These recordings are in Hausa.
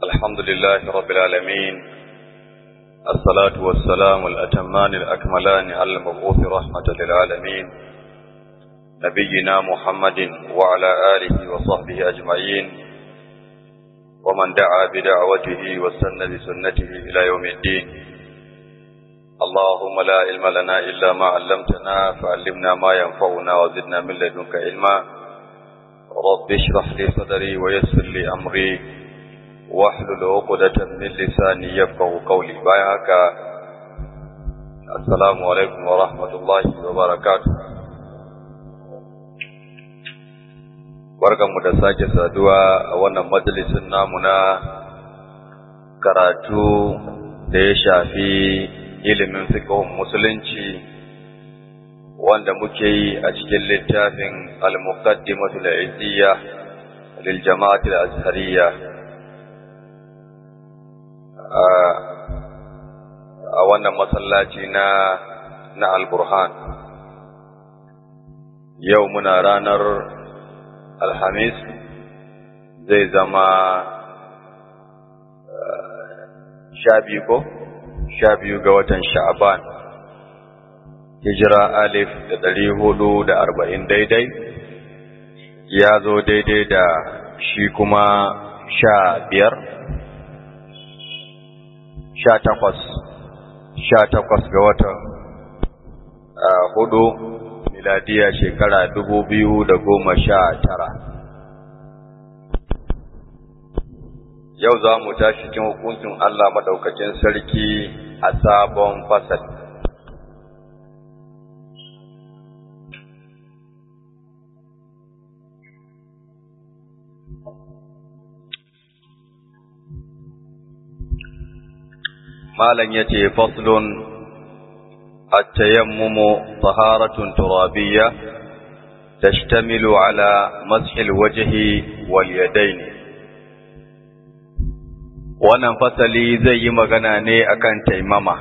الحمد لله رب العالمين الصلاة والسلام الأتمان الأكملان على المبعوث رحمة للعالمين نبينا محمد وعلى آله وصحبه أجمعين ومن دعا بدعوته وسن بسنته إلى يوم الدين اللهم لا علم لنا إلا ما علمتنا فعلمنا ما ينفعنا وزدنا من لدنك علما رب اشرح لي صدري ويسر لي أمري واحلل عقدة من لساني يفقه قولي بايعك السلام عليكم ورحمة الله وبركاته barkanmu da sake saduwa a wannan majalisin namu na karatu da ya shafi ilimin fiqhun musulunci wanda muke yi a cikin littafin al-muqaddimatu al-izziyya lil jama'ati al-azhariyya a wannan masallaci na na al-burhan yau muna ranar alhamis zai zama sha biyu ko sha biyu ga watan sha'aban hijira alif da ɗari hudu da arba'in daidai ya zo daidai da shi kuma sha biyar sha takwas sha takwas ga watan hudu miladiya shekara dubu biyu da goma sha tara yau za mu tashi cikin hukuncin Allah maɗaukacin sarki a sabon fasal. Malam ya ce faslun التيمم طهارة ترابية تشتمل على مسح الوجه واليدين wannan fasali zai yi magana ne akan taimama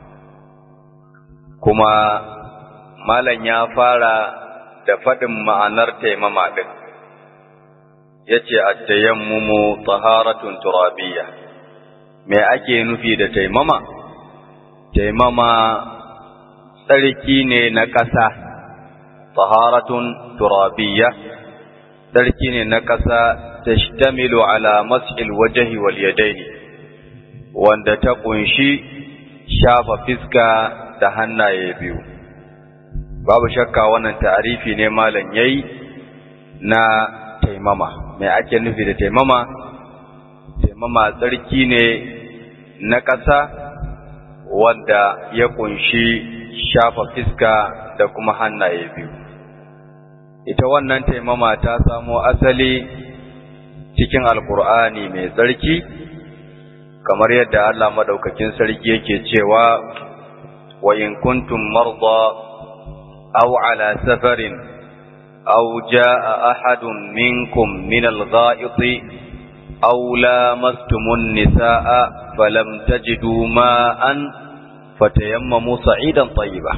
kuma malam ya fara da faɗin ma'anar taimama ɗin ya ce attayammumu taharatun turabiyya me ake nufi da taimama taimama tsarki ne na ƙasa taharatun turabiyya tsarki ne na ƙasa tashtamilu ala mas'il wajhi wal yadaini wanda ta kunshi shafa fiska da hannaye biyu babu shakka wannan ta'arifi ne malam yayi na taimama me ake nufi da taimama taimama tsarki ne na ƙasa wanda ya kunshi shafa fiska da kuma hannaye biyu ita wannan taimama ta samo asali cikin alkur'ani mai tsarki kamar yadda Allah madaukakin sarki yake cewa wa in kuntum marda aw ala safarin aw jaa ahadun minkum min al-gha'iti aw lamastumun nisaa falam tajidu ma'an fatayammamu sa'idan tayyiba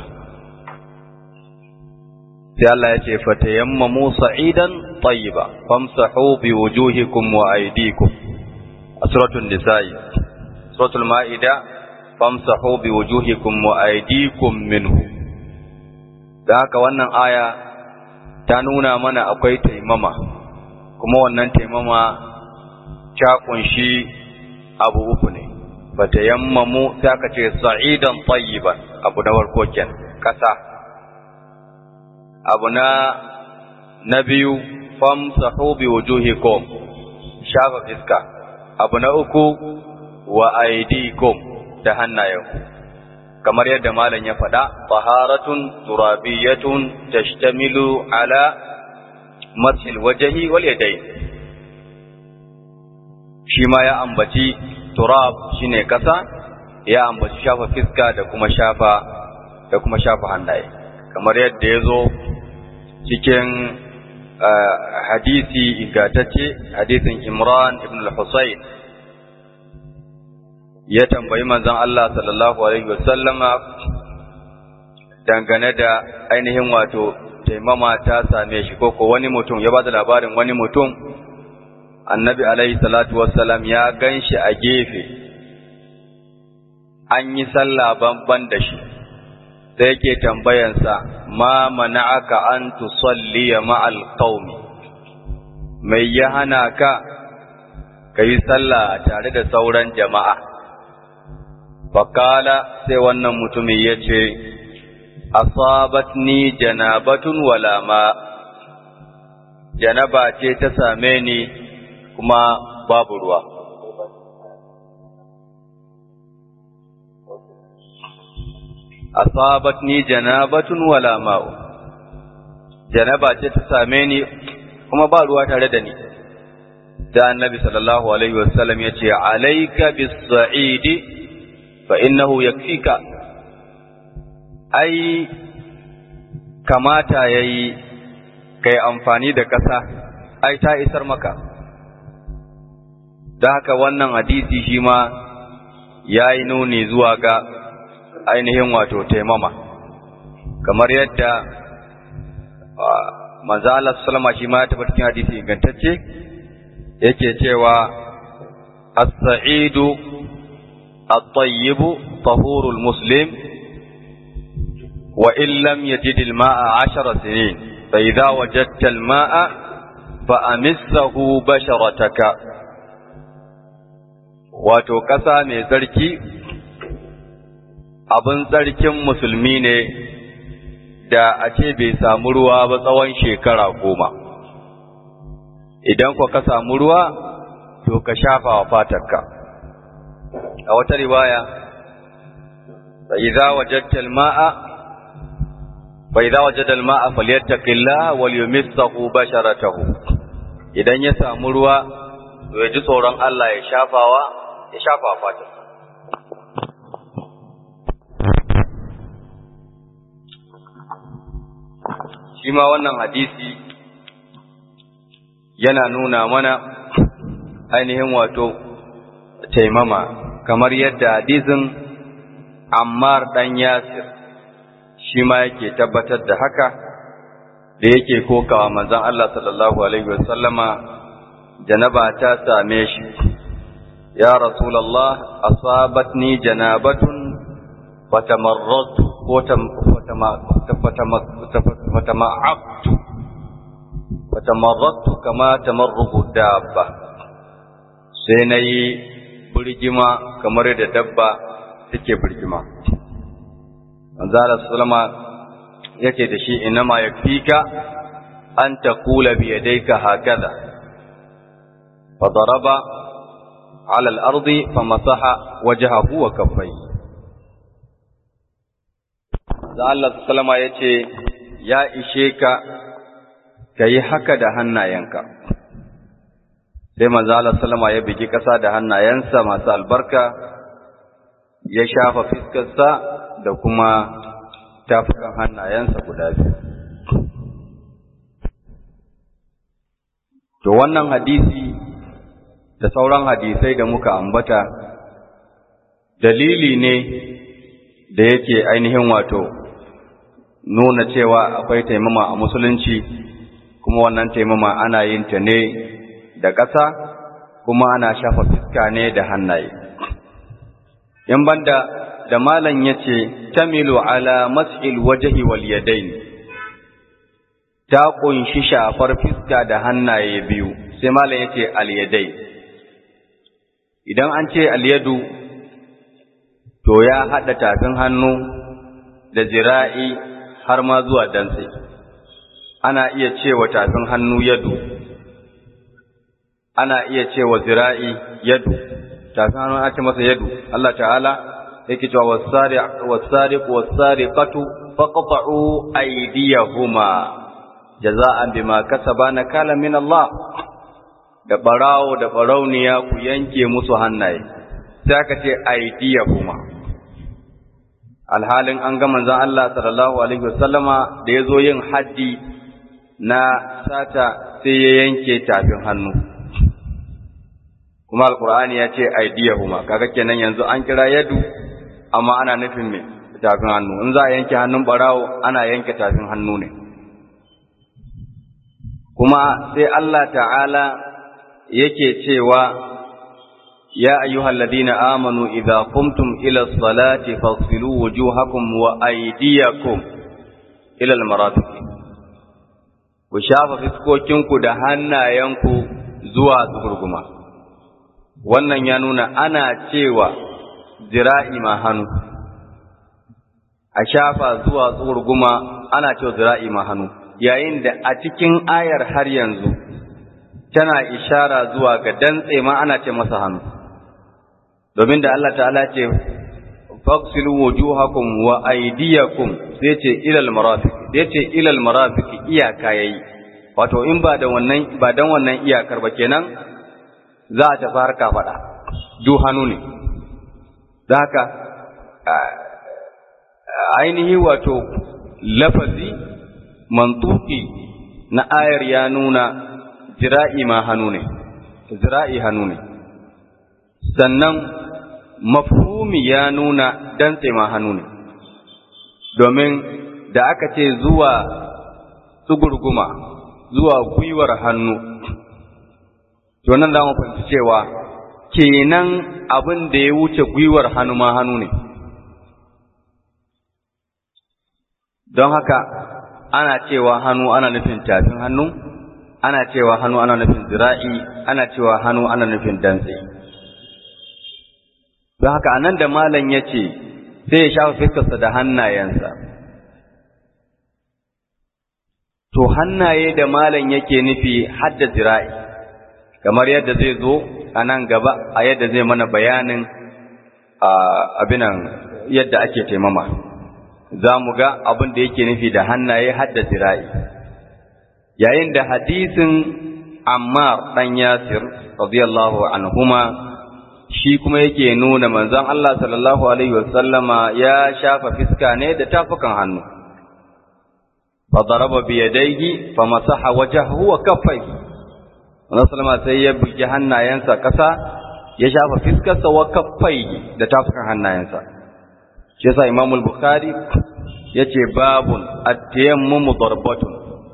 sai Allah ya ce fatayammamu sa'idan tayyiba famsahu bi wujuhikum wa aydikum a suratul nisa'i suratul ma'ida famsahu bi wujuhikum wa aydikum minhu da haka wannan aya ta nuna mana akwai taimama kuma wannan taimama ta kunshi abu uku ne fatayammamu sai aka ce sa'idan tayyiban abu na farko kenan kasa abu na na biyu famsahu bi wujuhikum shafa fiska abu na uku wa aydikum da hannayenku kamar yadda malam ya faɗa taharatun turabiyatun tashtamilu ala mathil wajhi wal yadayn shi ma ya ambaci turab shine kasa ya ambaci shafa fiska da kuma shafa da kuma shafa hannaye kamar yadda ya zo cikin hadisi ingantacce hadisin Imran ibn al-Husayn ya tambayi manzon Allah sallallahu alaihi wasallama dangane da ainihin wato taimama ta same shi ko ko wani mutum ya ba da labarin wani mutum annabi alaihi salatu wassalam ya gan shi a gefe an yi sallah banban da shi sai yake tambayansa ma mana'aka an tusalliya ma'al qaumi mai ya hana ka kai sallah tare da sauran jama'a fakala sai wannan mutumin ya ce asabatni janabatun wala ma janaba ce ta same ni kuma babu ruwa asabatni janabatun wala ma'u janaba ce ta same ni kuma ba ruwa tare da ni da annabi sallallahu alaihi wasallam ya ce alaika bis-sa'idi fa innahu yakfika ai kamata yayi kai amfani da ƙasa ai ta isar maka da haka wannan hadisi shi ma ya yi nuni zuwa ga ainihin wato taimama kamar yadda manzo Allah sallama shi ma ya tabbata cikin hadisi ingantacce yake cewa as-sa'idu at-tayyibu tahurul muslim wa in lam yajid al-ma'a 10 sinin fa idza wajadta al-ma'a fa amissahu basharataka wato ƙasa mai tsarki abin tsarkin musulmi ne da a ce bai samu ruwa ba tsawon shekara goma idan ku ka samu ruwa to ka shafa wa fatarka a wata riwaya فإذا وجدت الماء فإذا وجد الماء فليتق الله وليمسه بشرته idan ya samu ruwa to ya ji tsoron Allah ya shafawa ya shafa fatarsa shi ma wannan hadisi yana nuna mana ainihin wato taimama kamar yadda hadisin Ammar dan Yasir shi ma yake tabbatar da haka da yake kokawa manzon Allah sallallahu alaihi wasallama janaba ta same shi ya rasulullah asabatni janabatun fatamarratu ko fatama'abtu fatamarratu kama tamarruku dabba sai na yi birgima kamar da dabba take birgima manzala sallama yake da shi inama yakfika an taqula bi yadayka hakaza fadaraba ala al-ardi famasaha wajhahu wa kaffayhi da Allah sallama ya ce, Ya ishe ka, ka yi haka da hannayenka. Sai manzo Allah sallama ya bigi ƙasa da hannayensa masu albarka, ya shafa fiskarsa da kuma tafukan hannayensa guda biyu. To wannan hadisi da sauran hadisai da muka ambata, dalili ne da yake ainihin wato nuna cewa akwai taimama a musulunci kuma wannan taimama ana yin ta ne da ƙasa kuma ana shafa fuska ne da hannaye in banda da malam yace tamilu ala mas'il wajhi wal yadayn ta kunshi shafar fuska da hannaye biyu sai malam yace al yadai idan an ce al yadu to ya hada tafin hannu da zira'i har ma zuwa dantse ana iya cewa tafin hannu yadu ana iya cewa zira'i yadu tafin hannu ana ce masa yadu Allah ta'ala yake cewa wasariq wasariqatu faqta'u aydiyahuma jaza'an bima kasaba nakala min Allah da barawo da barauniya ku yanke musu hannaye sai aka ce aydiyahuma alhalin an ga manzon Allah sallallahu alaihi wasallama da yazo yin haddi na sata sai ya yanke tafin hannu kuma alqur'ani ya ce aydiyahuma kaga kenan yanzu an kira yadu amma ana nufin me tafin hannu in za a yanke hannun barawo ana yanke tafin hannu ne kuma sai Allah ta'ala yake cewa يا أيها الذين آمنوا إذا قمتم إلى الصلاة فاغسلوا وجوهكم وأيديكم إلى المرافق وشاف fiskokinku da hannayenku zuwa tsugurguma wannan ya nuna ana cewa zira'i ma hannu a shafa zuwa tsugurguma ana cewa zira'i ma hannu yayin da a cikin ayar har yanzu tana ishara zuwa ga dantse ma ana ce masa hannu domin da Allah ta'ala ce faqsilu wujuhakum wa aydiyakum sai ce ilal marafiq sai ce ilal marafiq iyaka yayi wato in ba da wannan ba dan wannan iyakar ba kenan za a tafi harka fada du hannu ne haka ainihi wato lafazi mantuki na ayar ya nuna jira'i ma hannu ne zira'i hannu ne sannan mafhumi ya nuna dantse ma hannu ne domin da aka ce zuwa tsugurguma zuwa gwiwar hannu to nan za mu fahimci cewa kenan abin da ya wuce gwiwar hannu ma hannu ne don haka ana cewa hannu ana nufin tafin hannu ana cewa hannu ana nufin zira'i ana cewa hannu ana nufin dantse don haka anan da malam ya ce sai ya shafa fiskarsa da hannayensa to hannaye da malam yake nufi hadda zira'i kamar yadda zai zo a nan gaba a yadda zai mana bayanin abinan yadda ake taimama za mu ga abin da yake nufi da hannaye hadda zira'i yayin da hadisin ammar ɗan yasir radiyallahu anhuma shi kuma yake nuna manzon Allah sallallahu alaihi wasallama ya shafa fiska ne da tafukan hannu fa daraba bi yadayhi fa masaha wajhahu wa kaffayhi Wannan sallama sai ya bugi hannayensa kasa ya shafa fiskarsa wa kaffayhi da tafukan hannayensa shi yasa Imam al-Bukhari yace babun at-tayammum darbatun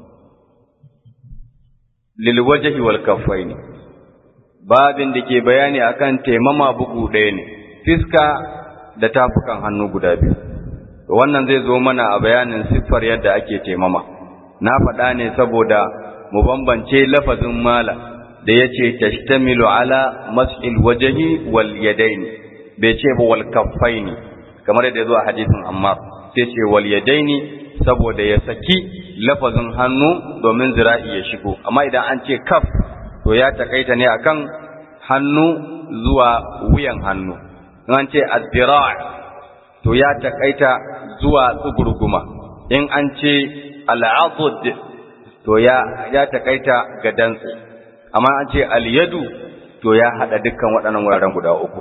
lil wajhi wal kaffaini babin da ke bayani akan taimama bugu ɗaya ne fiska da tafukan hannu guda biyu wannan zai zo mana a bayanin siffar yadda ake taimama na faɗa ne saboda mu bambance lafazin mala da ya ce tashtamilu ala mas'il wajahi wal yadaini bai ce ba wal kaffaini kamar yadda ya zo a hadisin ammar sai ce wal yadaini saboda ya saki lafazin hannu domin zira'i ya shigo amma idan an ce kaf to ya takaita ne akan hannu zuwa wuyan hannu an ce addira' to ya takaita zuwa tsugurguma in an ce al'adud to ya ya takaita ga dantse amma an ce al-yadu to ya hada dukkan waɗannan wuraren guda uku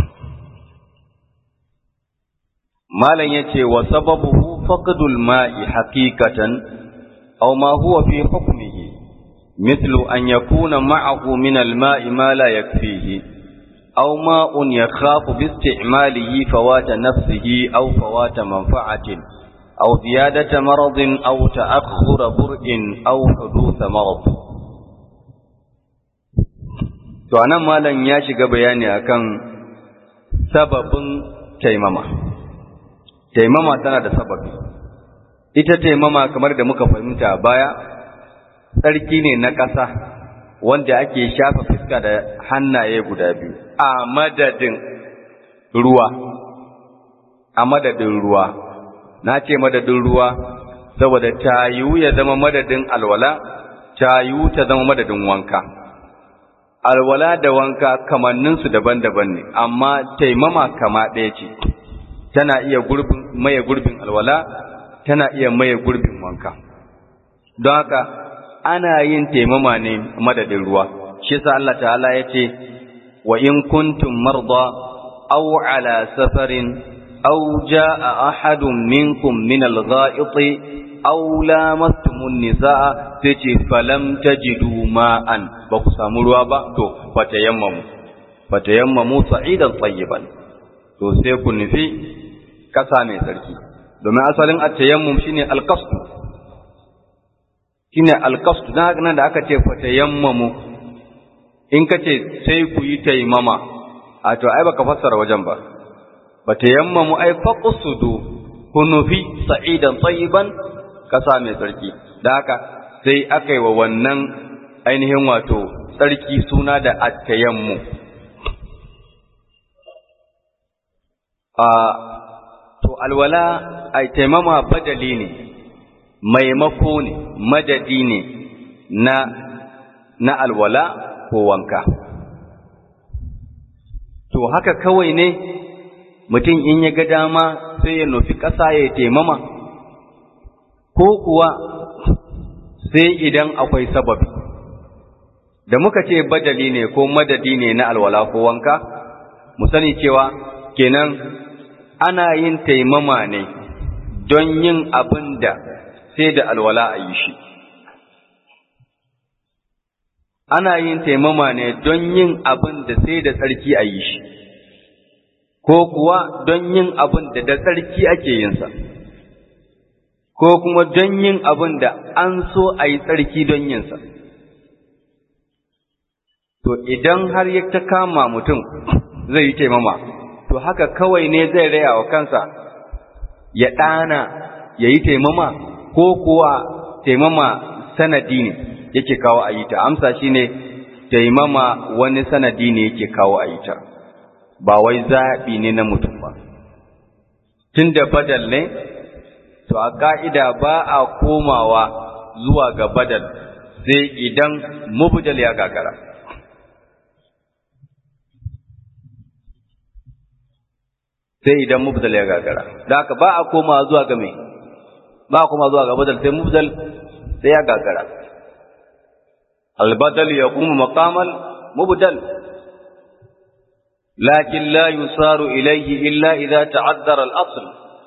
malam yace wa sababuhu faqdul ma'i haqiqatan aw ma huwa fi hukmihi مثل أن يكون معه من الماء ما لا يكفيه أو ماء يخاف باستعماله فوات نفسه أو فوات منفعة أو زيادة مرض أو تأخر برء أو حدوث مرض to anan malam ya shiga bayani akan sababin taimama taimama tana da sababi ita taimama kamar da muka fahimta baya tsarki ne na ƙasa wanda ake shafa fuska da hannaye guda biyu a madadin ruwa a madadin ruwa na ce madadin ruwa saboda ta yiwu ya zama madadin alwala ta yiwu ta zama madadin wanka alwala da wanka kamanninsu daban-daban ne amma taimama kama ɗaya ce tana iya gurbin maye gurbin alwala tana iya maye gurbin wanka don haka ana yin taimama ne madadin ruwa shi yasa Allah ta'ala ya ce wa in kuntum marda aw ala safarin aw jaa ahadun minkum min al-gha'iti aw lamastumun nisaa sai ce falam tajidu ma'an ba ku samu ruwa ba to fatayammamu fatayammamu sa'idan tayyiban to sai ku nufi kasa mai sarki domin asalin at-tayammum shine al-qasd shine alqasd dan haka nan da aka ce fatayammamu in ka ce sai ku yi taimama a to ai baka fassara wajen ba ba tayammamu ai faqsudu ku nufi sa'idan tayyiban kasa mai tsarki da haka sai aka yi wa wannan ainihin wato tsarki suna da attayammu a to alwala ai taimama badali ne maimako ne madadi ne na na alwala ko wanka to haka kawai ne mutum in ya ga dama sai ya nufi ƙasa ya taimama ko kuwa sai idan akwai sababi da muka ce badali ne ko madadi ne na alwala ko wanka mu sani cewa kenan ana yin taimama ne don yin abin da sai da alwala a yi shi ana yin taimama ne don yin abin da sai da tsarki a yi shi ko kuwa don yin abin da da tsarki ake yinsa ko kuma don yin abin da an so a yi tsarki don yinsa to idan har ya ta kama mutum zai yi taimama to haka kawai ne zai raya wa kansa ya ɗana ya yi taimama ko kuwa taimama sanadi ne yake kawo a yi ta amsa shi ne taimama wani sanadi ne yake kawo a yi ta ba wai zaɓi ne na mutum ba tun da badal ne to a ƙa'ida ba a komawa zuwa ga badal sai idan mubdal ya gagara sai idan mubdal ya gagara da haka ba a komawa zuwa ga mai ba a komawa zuwa ga badal sai mubdal sai ya gagara البدل يقوم مقام المبدل لكن لا يصار إليه إلا إذا تعذر الأصل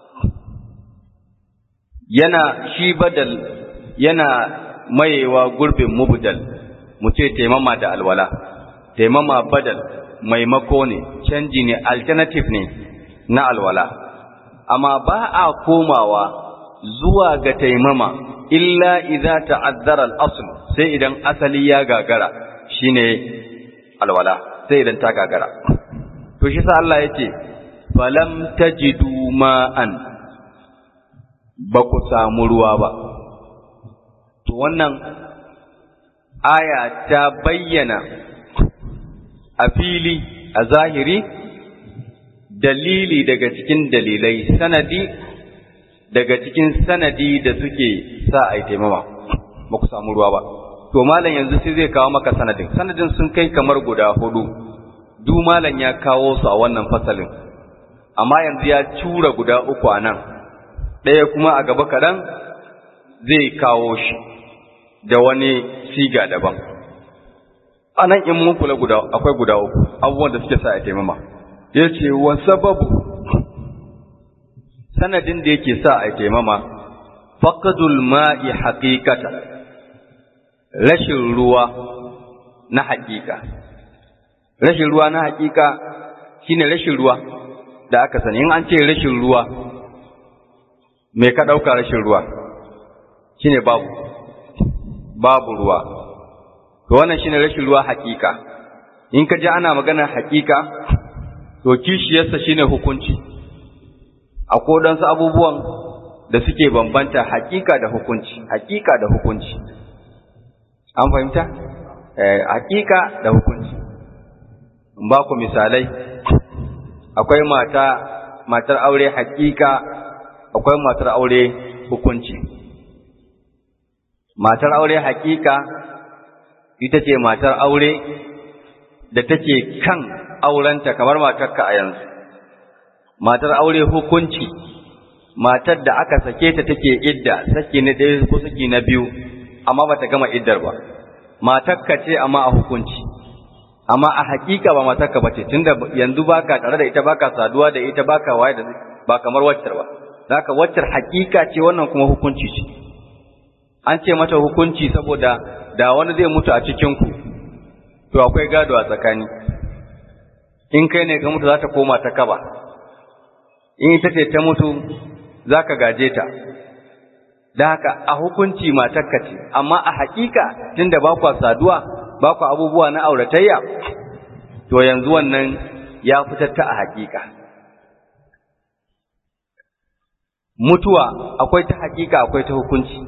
yana shi badal yana mayewa gurbin mubdal mu ce taimama da alwala taimama badal maimako ne canji ne alternative ne na alwala amma ba a komawa zuwa ga taimama illa idza ta'azzara al-asl sai idan asali ya gagara shine alwala sai idan ta gagara to shi sa Allah yace falam tajidu ma'an ba ku samu ruwa ba to wannan aya ta bayyana a fili a zahiri dalili daga cikin dalilai sanadi daga cikin sanadi da suke sa a yi taimama ba ku samu ruwa ba to malam yanzu sai zai kawo maka sanadin sanadin sun kai kamar guda hudu du malam ya kawo su a wannan fasalin amma yanzu ya cura guda uku a nan ɗaya kuma a gaba kaɗan zai kawo shi da wani siga daban a nan in mun kula guda akwai guda uku abubuwan da suke sa a taimama ya ce wa sababu sanadin da yake sa a taimama faqdul ma'i haqiqata rashin ruwa na haƙiƙa rashin ruwa na haƙiƙa shine rashin ruwa da aka sani in an ce rashin ruwa me ka ɗauka rashin ruwa shine babu babu ruwa to wannan shine rashin ruwa haƙiƙa in ka ji ana maganar haƙiƙa to kishiyarsa shine hukunci akwai wadansu abubuwan da suke bambanta haƙiƙa da hukunci haƙiƙa da hukunci an fahimta eh haƙiƙa da hukunci in ba ku misalai akwai mata matar aure haƙiƙa akwai matar aure hukunci matar aure haƙiƙa ita ce matar aure da take kan aurenta kamar matarka a yanzu matar aure hukunci matar da aka sake ta take idda saki na ɗaya ko saki na biyu amma bata gama iddar ba matarka ce amma a hukunci amma a hakika ba matarka bace tunda yanzu baka tare da ita baka saduwa da ita baka waye da ba kamar waccar ba zaka waccar hakika ce wannan kuma hukunci ce an ce mata hukunci saboda da wani zai mutu a cikin ku to akwai gado a tsakani in kai ne ka mutu za ta koma ta kaba in ita ce ta mutu za ka gaje ta da haka a hukunci matarka ce amma a hakika tunda ba kwa saduwa ba ku abubuwa na auratayya to yanzu wannan ya fitar ta a hakika mutuwa akwai ta hakika akwai ta hukunci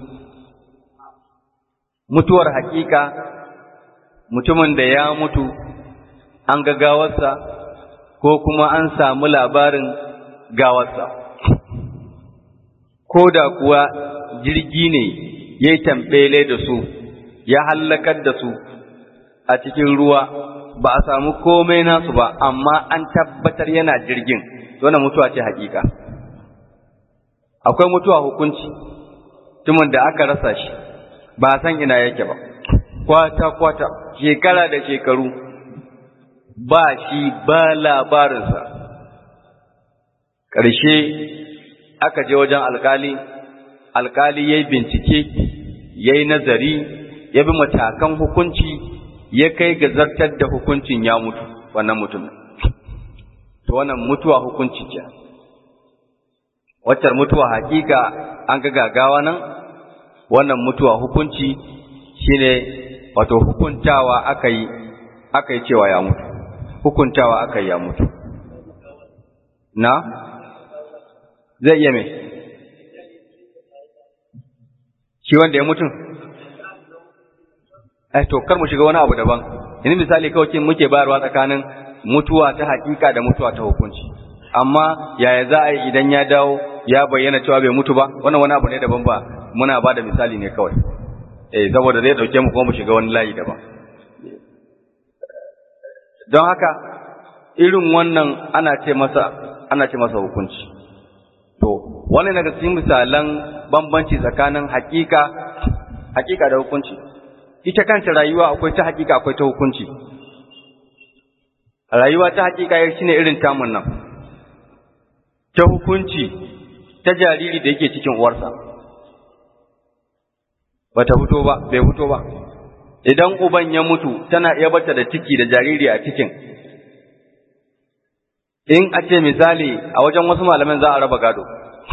mutuwar hakika mutumin da ya mutu an ga gawarsa ko kuma an samu labarin gawarsa ko da kuwa jirgi ne ya yi tambele da su ya hallakar da su a cikin ruwa ba a samu komai nasu ba amma an tabbatar yana jirgin wannan mutuwa ce hakika akwai mutuwa hukunci tumin da aka rasa shi ba a san ina yake ba kwata kwata shekara da shekaru ba shi ba labarinsa ƙarshe aka je wajen alkali alkali ya yi bincike ya yi nazari ya bi matakan hukunci ya kai ga zartar da hukuncin ya mutu wannan mutum to wannan mutuwa hukunci ce waccar mutuwa hakika an ga gagawa nan wannan mutuwa hukunci shine wato hukuntawa aka yi aka yi cewa ya mutu hukuntawa aka yi ya mutu na zai iya mai shi wanda ya mutu eh to kar mu shiga wani abu daban yanzu misali kawai muke bayarwa tsakanin mutuwa ta hakika da mutuwa ta hukunci amma yaya za a yi idan ya dawo ya bayyana cewa bai mutu ba wannan wani abu ne daban ba muna ba da misali ne kawai eh saboda zai dauke mu kuma mu shiga wani layi daban don haka irin wannan ana ce masa ana ce masa hukunci to wannan daga cikin misalan bambanci tsakanin hakika hakika da hukunci ita kanta rayuwa akwai ta hakika akwai ta hukunci rayuwa ta hakika yar shine irin tamun nan ta hukunci ta jariri da yake cikin uwarsa bata fito ba bai fito ba idan uban ya mutu tana iya bata da ciki da jariri a cikin in a ce misali a wajen wasu malaman za a raba gado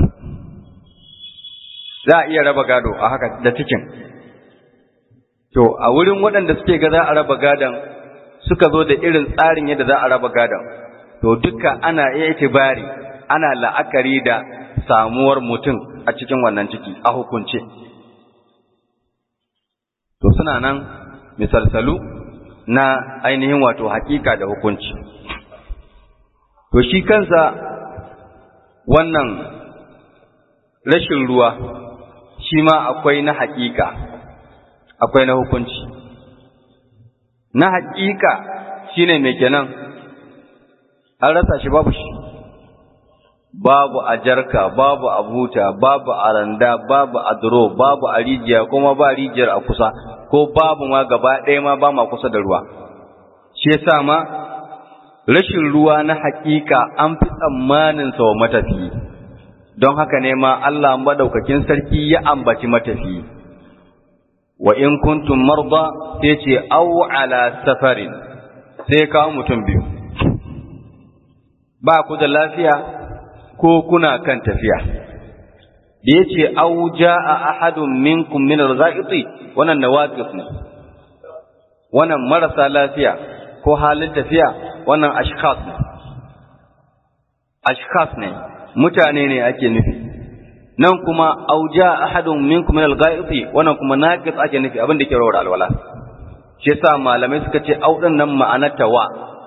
za a iya raba gado a haka da cikin to a wurin waɗanda suke ga za a raba gadon suka zo da irin tsarin yadda za a raba gadon to duka ana iya itibari ana la'akari da samuwar mutum a cikin wannan ciki a hukunce to suna nan misalsalu na ainihin wato hakika da hukunci to shi kansa wannan rashin ruwa shi ma akwai na hakika akwai na hukunci na hakika shine mai kenan an rasa shi babu shi babu a jarka babu a buta babu a randa babu a duro babu a rijiya kuma ba rijiyar a kusa ko babu ma gaba ɗaya ma ba ma kusa da ruwa shi yasa ma rashin ruwa na hakika an fi tsammanin sa wa matafiyi don haka ne ma Allah madaukakin sarki ya ambaci matafiyi wa in kuntum marda sai ce aw ala safarin sai kawo mutum biyu ba ku da lafiya ko kuna kan tafiya da ya ce au ja'a ahadun minkum min al-gha'iti wannan nawaqis ne wannan marasa lafiya ko halin tafiya wannan ashkhas ne ashkhas ne mutane ne ake nufi nan kuma au ja'a ahadun minkum min al-gha'iti wannan kuma naqis ake nufi abin da ke rawar alwala shi yasa malamai suka ce au din nan ma'anarta wa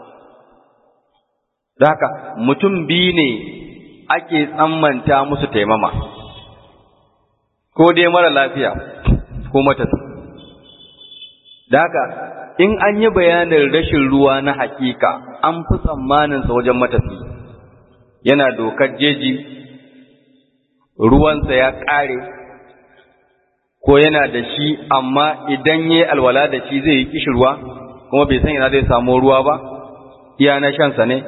da haka mutum biyu ne ake tsammanta musu taimama ko dai mara lafiya ko matasa da haka in an yi bayanin rashin ruwa na hakika an fi tsammaninsa wajen matafi yana dokar jeji ruwansa ya ƙare ko yana da shi amma idan ya yi alwala da shi zai yi kishirwa kuma bai san ina zai samu ruwa ba iya na shansa ne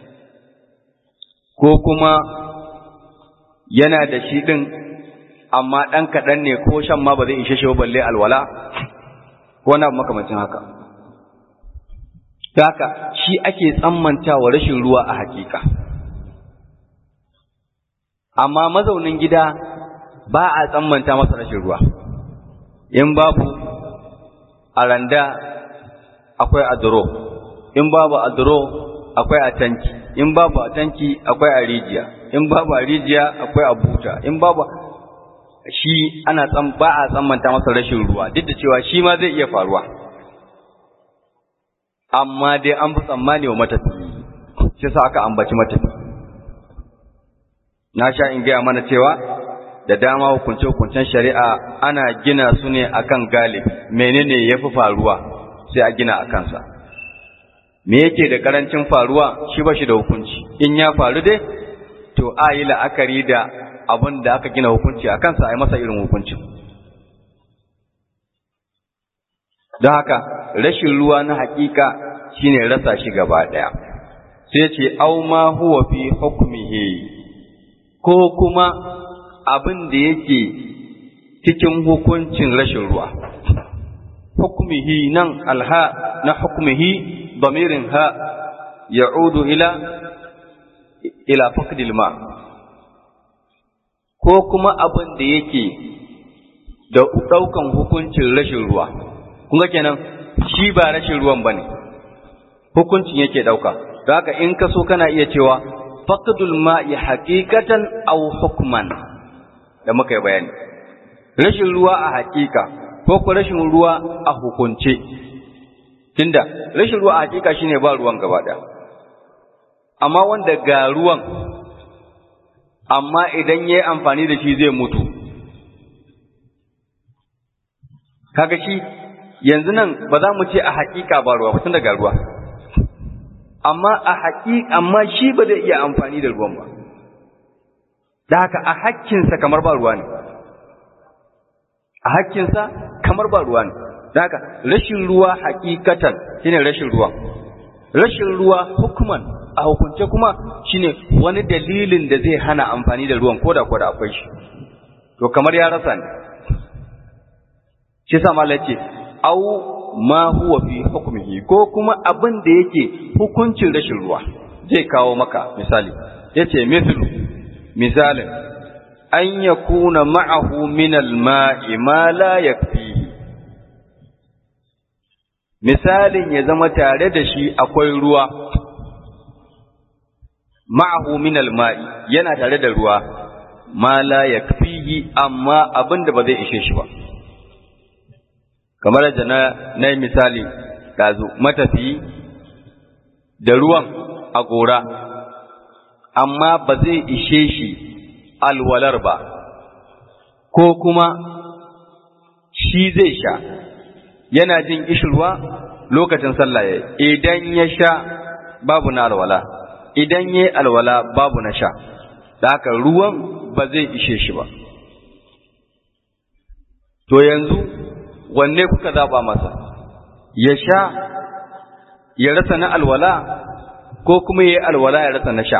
ko kuma yana da shi ɗin amma ɗan kaɗan ne ko shan ma ba zai ishe shi balle alwala ko na makamancin haka. haka shi ake tsammantawa rashin ruwa a hakika. Amma mazaunin gida ba a tsammanta masa rashin ruwa, in babu a randa akwai a duro in babu a duro akwai a tanki in babu a tanki akwai a rijiya in babu a rijiya akwai a buta in babu shi ana tsan ba a tsammanta masa rashin ruwa duk da cewa shi ma zai iya faruwa amma dai an fi tsammani wa matafiyi shi sa aka ambaci matafi na sha in gaya mana cewa da dama hukunce-hukuncen shari'a ana gina su ne akan galibi menene ya fi faruwa sai a gina a kansa me yake da karancin faruwa shi ba shi da hukunci in ya faru dai to a yi la'akari da abin da aka gina hukunci a kansa a yi masa irin hukuncin don haka rashin ruwa na hakika shine rasa shi gaba ɗaya sai ce au ma huwa fi hukmihi ko kuma abin da yake cikin hukuncin rashin ruwa hukmihi nan alha na hukmihi damirin ha ya'udu ila ila faqdil ma ko kuma abin da yake da daukan hukuncin rashin ruwa kun ga kenan shi ba rashin ruwan bane hukuncin yake dauka don haka in ka so kana iya cewa faqdul ma'i haqiqatan aw hukman da muka yi bayani rashin ruwa a haƙiƙa ko ko rashin ruwa a hukunce tunda rashin ruwa a haƙiƙa shine ba ruwan gaba ɗaya amma wanda ga ruwan amma idan yayi amfani da shi zai mutu kaga shi yanzu nan ba za mu ce a haƙiƙa ba ruwa ba tunda ga ruwa amma a haƙi amma shi ba zai iya amfani da ruwan ba da haka a hakkinsa kamar ba ruwa ne a hakkinsa kamar ba ruwa ne da haka rashin ruwa hakikatan shine rashin ruwa rashin ruwa hukuman a hukunce kuma shine wani dalilin da zai hana amfani da ruwan koda koda akwai shi to kamar ya rasa ne shi sa malai ce au ma huwa fi hukmihi ko kuma abin da yake hukuncin rashin ruwa zai kawo maka misali yace mithlu misalin an yakuna ma'ahu min al-ma'i ma la yakfihi misalin ya zama tare da shi akwai ruwa ma'ahu min al-ma'i yana tare da ruwa ma la yakfihi amma abin da ba zai ishe shi ba kamar da na na yi misali ɗazu matafi da ruwan a gora amma ba zai ishe shi alwalar ba ko kuma shi zai sha yana jin ishirwa lokacin sallah ya idan ya sha babu na alwala idan ya alwala babu na sha da haka ruwan ba zai ishe shi ba to yanzu wanne kuka zaba masa ya sha ya rasa na alwala ko kuma ya alwala ya rasa na sha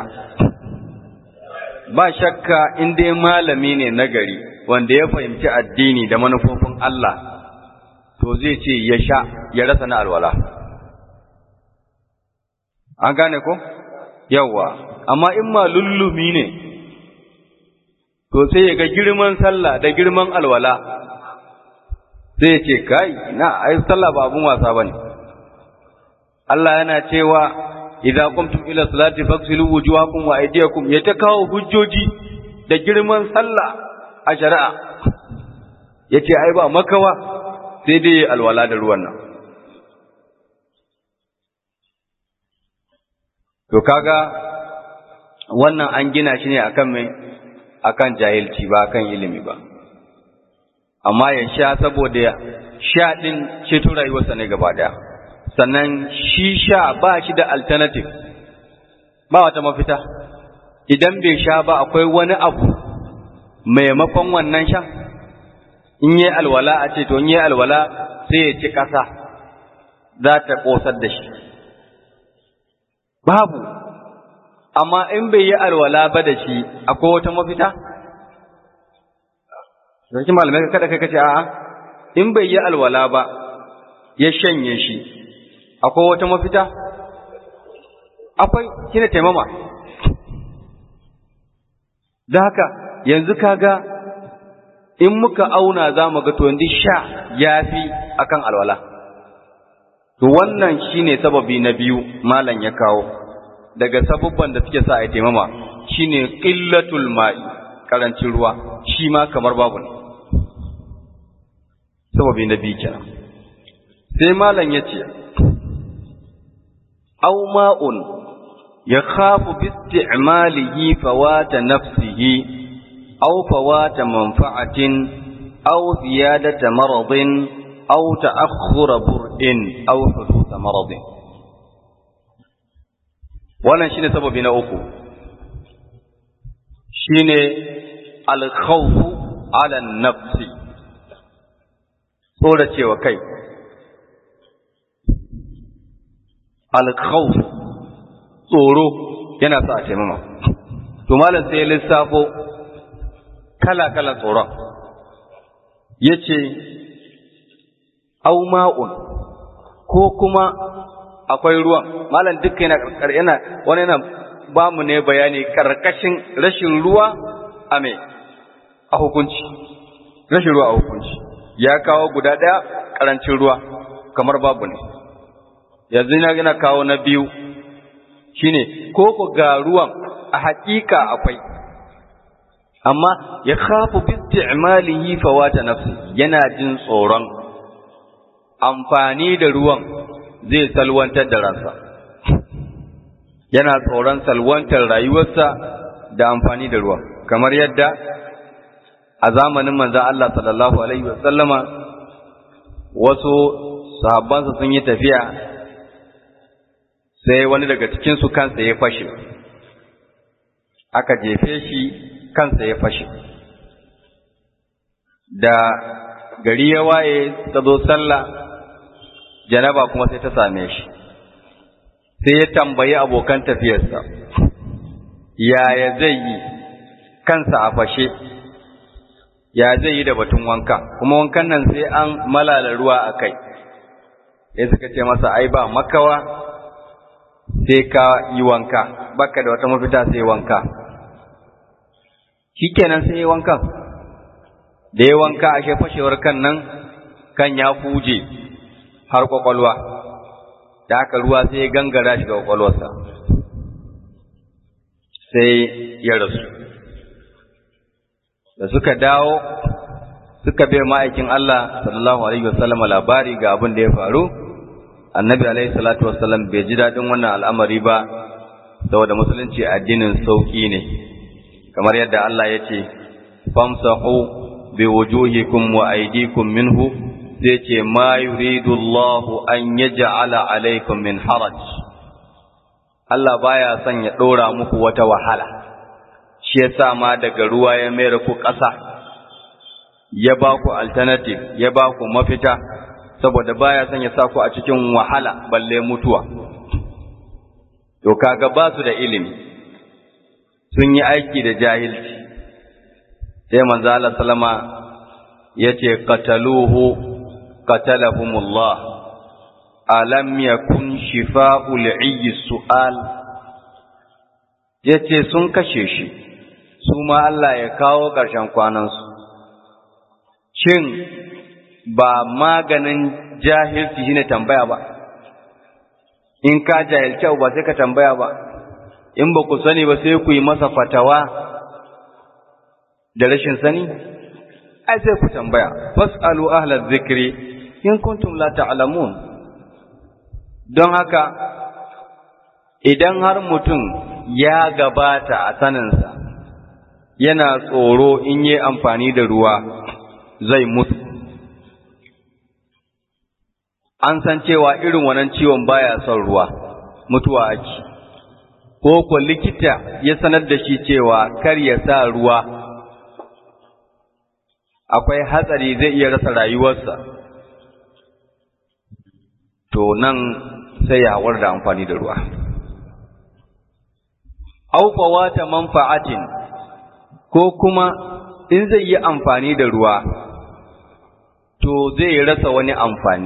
ba shakka in dai malami ne nagari wanda ya fahimci addini da manufofin Allah to zai ce ya sha ya rasa na alwala an gane ko yawa amma in ma lullumi ne to sai ya ga girman sallah da girman alwala sai ya ce kai na ai sallah ba abun wasa bane Allah yana cewa idza qumtum ila salati faghsilu wujuhakum wa aydiyakum ya ta kawo hujjoji da girman sallah a shari'a yace ai ba makawa sai dai alwala da ruwan nan to kaga wannan an gina shi ne akan mai akan jahilci ba akan ilimi ba amma ya sha saboda sha din ceto rayuwarsa ne gaba daya sannan shi sha ba shi da alternative ba wata mafita idan bai sha ba akwai wani abu maimakon wannan shan in yi alwala a ce to in yi alwala sai ya ci ƙasa za ta ƙosar da shi babu amma in bai yi alwala ba da shi akwai wata mafita Sarki malamai ka kada kai kace a'a in bai yi alwala ba ya shanye shi akwai wata mafita akwai shine taimama da haka yanzu kaga in muka auna za mu ga to yanzu sha yafi akan alwala to wannan shine sababi na biyu malam ya kawo daga sabubban da suke sa a taimama shine qillatul ma'i karancin ruwa shi ma kamar babu ne sababi na biyu kenan sai malam ya ce aw ma'un yakhafu bi isti'malihi fawata nafsihi aw fawata manfa'atin aw ziyadata maradin aw ta'akhkhura bur'in aw huduth maradin wannan shine sababi na uku shine al-khawf ala an-nafsi tsoracewa kai alkhawf tsoro yana sa a taimama to malam sai ya lissafo kala-kala tsoron ya ce au ma'un ko kuma akwai ruwan malam duka yana yana wani yana ba mu ne bayani karkashin rashin ruwa a me a hukunci rashin ruwa a hukunci ya kawo guda ɗaya ƙarancin ruwa kamar babu ne yanzu na gina kawo na biyu shine ko ku ga ruwan a haƙiƙa akwai amma ya khafu bi isti'malihi fawata nafsi yana jin tsoron amfani da ruwan zai salwantar da ransa yana tsoron salwantar rayuwarsa da amfani da ruwan kamar yadda a zamanin manzo Allah sallallahu alaihi wasallama wasu sahabbansa sun yi tafiya sai wani daga cikinsu kansa ya fashe aka jefe shi kansa ya fashe da gari ya waye ta zo sallah janaba kuma sai ta same shi sai ya tambayi abokan tafiyarsa yaya zai yi kansa a fashe ya zai yi da batun wanka kuma wankan nan sai an malala ruwa a kai sai suka ce masa ai ba makawa sai ka yi wanka baka da wata mafita sai wanka shikenan sai yi wankan da ya wanka ashe fashewar kan nan kan ya huje har kwakwalwa da haka ruwa sai ya gangara shi ga kwakwalwarsa sai ya rasu da suka dawo suka bai ma'aikin Allah sallallahu alaihi wasallam labari ga abin da ya faru annabi alaihi salatu wasallam bai ji daɗin wannan al'amari ba saboda musulunci addinin sauƙi ne kamar yadda Allah ya ce famsahu bi wujuhikum wa aydikum minhu sai ce ma yuridu Allah an yaj'ala alaikum min haraj Allah baya son ya ɗora muku wata wahala shi yasa ma daga ruwa ya mayar ku ƙasa ya ba ku alternative ya ba ku mafita saboda baya son ya sa ku a cikin wahala balle mutuwa to kaga ba su da ilimi sun yi aiki da jahilci sai manzo Allah sallama yace qataluhu qatalahumullah alam yakun shifa'ul ayyi su'al yace sun kashe shi su ma Allah ya kawo ƙarshen kwanansu shin ba maganin jahilci shine tambaya ba in ka jahilci ba sai ka tambaya ba in ba ku sani ba sai ku yi masa fatawa da rashin sani ai sai ku tambaya fasalu ahla zikri in kuntum la ta'lamun don haka idan har mutum ya gabata a saninsa yana tsoro in yi amfani da ruwa zai mutu an san cewa irin wannan ciwon baya son ruwa mutuwa ake ko ko likita ya sanar da shi cewa kar ya sa ruwa akwai hatsari zai iya rasa rayuwarsa to nan sai ya hawar da amfani da ruwa aufawa ta manfa'atin ko kuma in zai yi amfani da ruwa to zai rasa wani amfani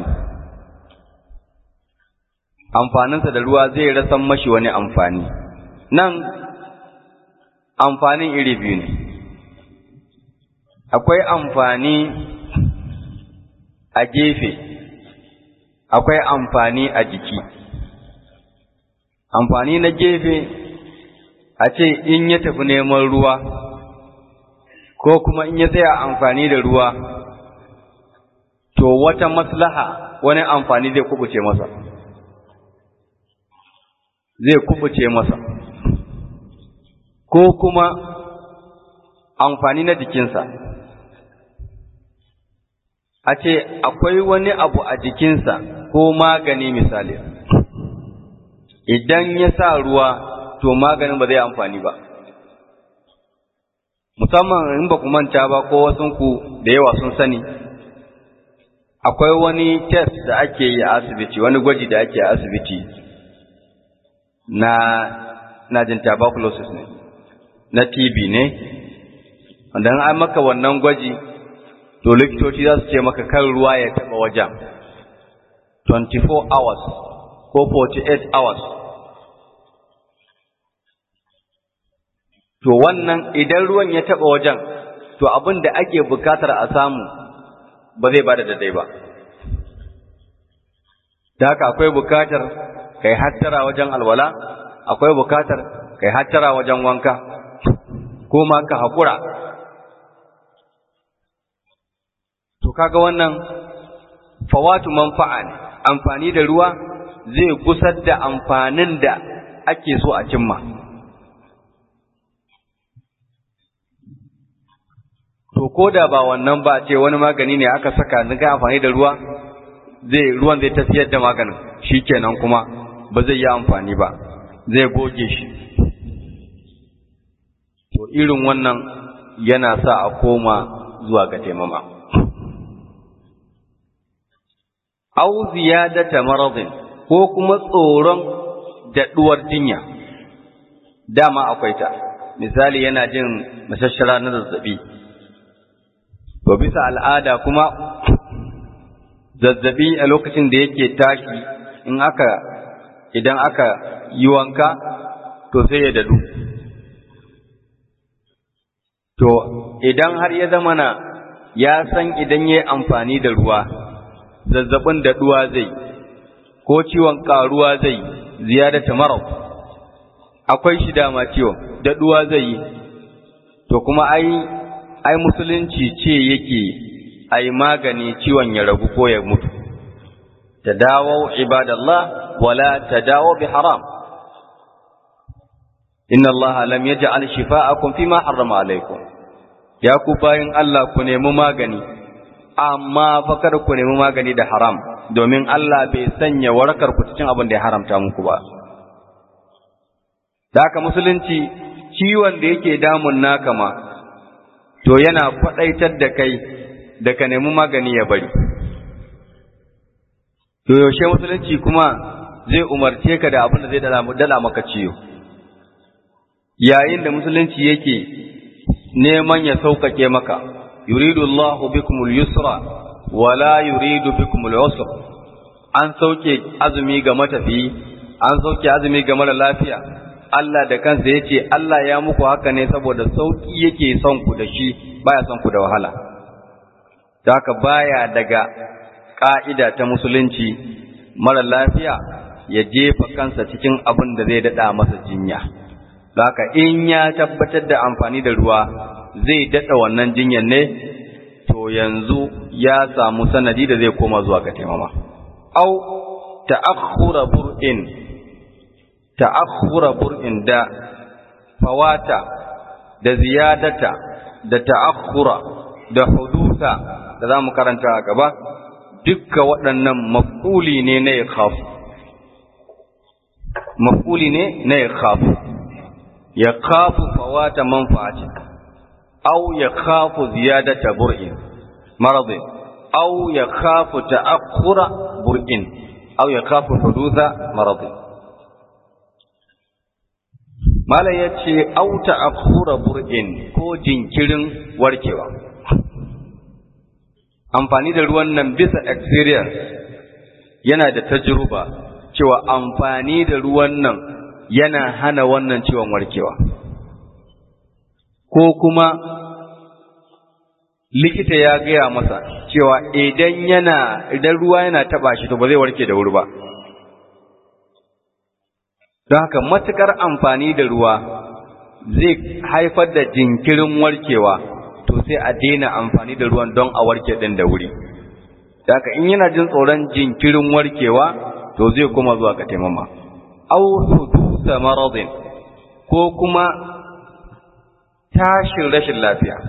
amfaninsa da ruwa zai rasa mashi wani amfani nan amfanin iri biyu ne akwai amfani a gefe akwai amfani a jiki amfani na gefe a ce in ya tafi neman ruwa ko kuma in ya tsaya amfani da ruwa to wata maslaha wani amfani zai kubuce masa zai kubuce masa ko kuma amfani na jikinsa a ce akwai wani abu a jikinsa ko magani misali idan ya sa ruwa to maganin ba zai amfani ba musamman in ba ku manta ba ko wasunku da yawa sun sani akwai wani test da ake yi a asibiti wani gwaji da ake a asibiti na na jin tuberculosis ne na TB ne wanda an maka wannan gwaji to likitoci za su ce maka kan ruwa ya taba wajen 24 hours ko 48 hours to wannan idan ruwan ya taba wajen to abin da ake bukatar a samu ba zai bada daidai ba da haka akwai bukatar kai hattara wajen alwala akwai bukatar kai hattara wajen wanka ko ma ka haƙura to kaga wannan fawatu manfa'a ne amfani da ruwa zai gusar da amfanin da ake so a cimma to ko da ba wannan ba ce wani magani ne aka saka ga amfani da ruwa zai ruwan zai tafiyar da maganin shikenan kuma ba zai yi amfani ba zai goge shi to irin wannan yana sa a koma zuwa ga taimama au ziyadata maradin ko kuma tsoron daɗuwar jinya dama akwai ta misali yana jin mashashara na zazzabi to bisa al'ada kuma zazzabi a lokacin da yake tashi in aka idan aka yi wanka to sai ya dadu to idan har ya zama na ya san idan ya yi amfani da ruwa zazzabin daɗuwa zai ko ciwon ƙaruwa zai ziyadata marau akwai shi dama ciwon daɗuwa zai yi to kuma ai ai musulunci ce yake ai magani ciwon ya ragu ko ya mutu tadawu ibadallah wala tadawu bi haram inna allaha lam yaj'al shifa'akum fima harrama alaykum ya ku bayin Allah ku nemi magani amma fa kada ku nemi magani da haram domin Allah bai sanya warakar ku cikin abin da ya haramta muku ba da haka musulunci ciwon da yake damun naka ma to yana faɗaitar da kai da ka nemi magani ya bari to yaushe musulunci kuma zai umarce ka da abin da zai dala maka ciwo yayin da musulunci yake neman ya sauƙaƙe maka yuridu Allahu bikumul yusra wala yuridu bikumul usra an sauke azumi ga matafiyi an sauke azumi ga mara lafiya Allah da kansa yace Allah ya muku haka ne saboda sauki yake son ku da shi baya son ku da wahala da haka baya daga ka'ida ta musulunci mara lafiya ya jefa kansa cikin abin da zai dada masa jinya haka in ya tabbatar da amfani da ruwa zai dada wannan jinyar ne to yanzu ya samu sanadi da zai koma zuwa ga taimama au ta'akhkhura bur'in ta'akhkhura bur'in da fawata da ziyadata da ta'akhkhura da hudusa da zamu karanta a gaba dukkan waɗannan maf'uli ne na yakhaf maf'uli ne na yakhaf yakhafu fawata manfa'ati aw yakhafu ziyadata bur'in maradin aw yakhafu ta'akhkhura bur'in aw yakhafu hudutha maradin Malam ya ce, Auta a kura bur'in ko jinkirin warkewa. Amfani da ruwan nan bisa experience yana da tajruba cewa amfani da ruwan nan yana hana wannan ciwon warkewa. Ko kuma likita ya gaya masa cewa idan yana idan ruwa yana taba shi to ba zai warke da wuri ba don haka matukar amfani da ruwa zai haifar da jinkirin warkewa to sai a daina amfani da ruwan don a warke din da wuri da haka in yana jin tsoron jinkirin warkewa to zai kuma zuwa ga taimama aw hudusa maradin ko kuma tashin rashin lafiya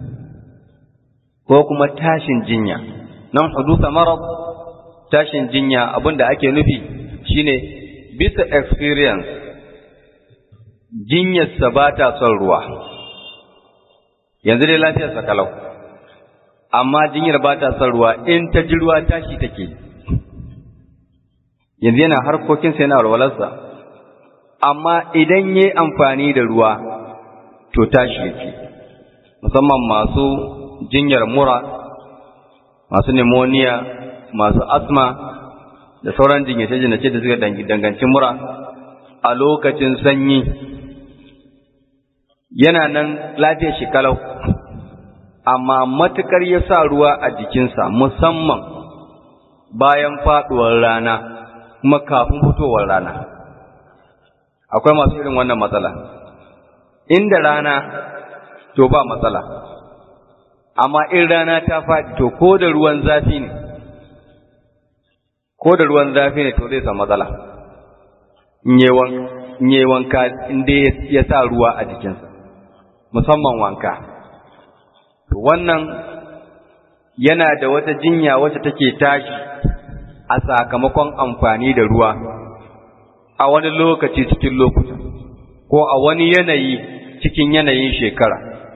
ko kuma tashin jinya nan hudusa marad tashin jinya abinda ake nufi shine bisa experience jinyarsa ba ta son ruwa yanzu dai lafiyarsa kalau amma jinyar ba ta son ruwa in ta ji ruwa tashi take yanzu yana harkokinsa yana walwalarsa amma idan ya yi amfani da ruwa to tashi yake musamman masu jinyar mura masu pneumonia masu asma da sauran jinyace-jinyace da suka danganci mura a lokacin sanyi yana nan lafiyar shi kalau amma matukar ya sa ruwa a jikinsa musamman bayan faduwar rana kuma kafin fitowar rana akwai masu irin wannan matsala inda rana to ba matsala amma in rana ta faɗi to ko da ruwan zafi ne ko da ruwan zafi ne to zai samu matsala in yi wanka inda ya sa ruwa a jikinsa musamman wanka to wannan yana da wata jinya wacce take tashi a sakamakon amfani da ruwa a wani lokaci cikin lokuta ko a wani yanayi cikin yanayin shekara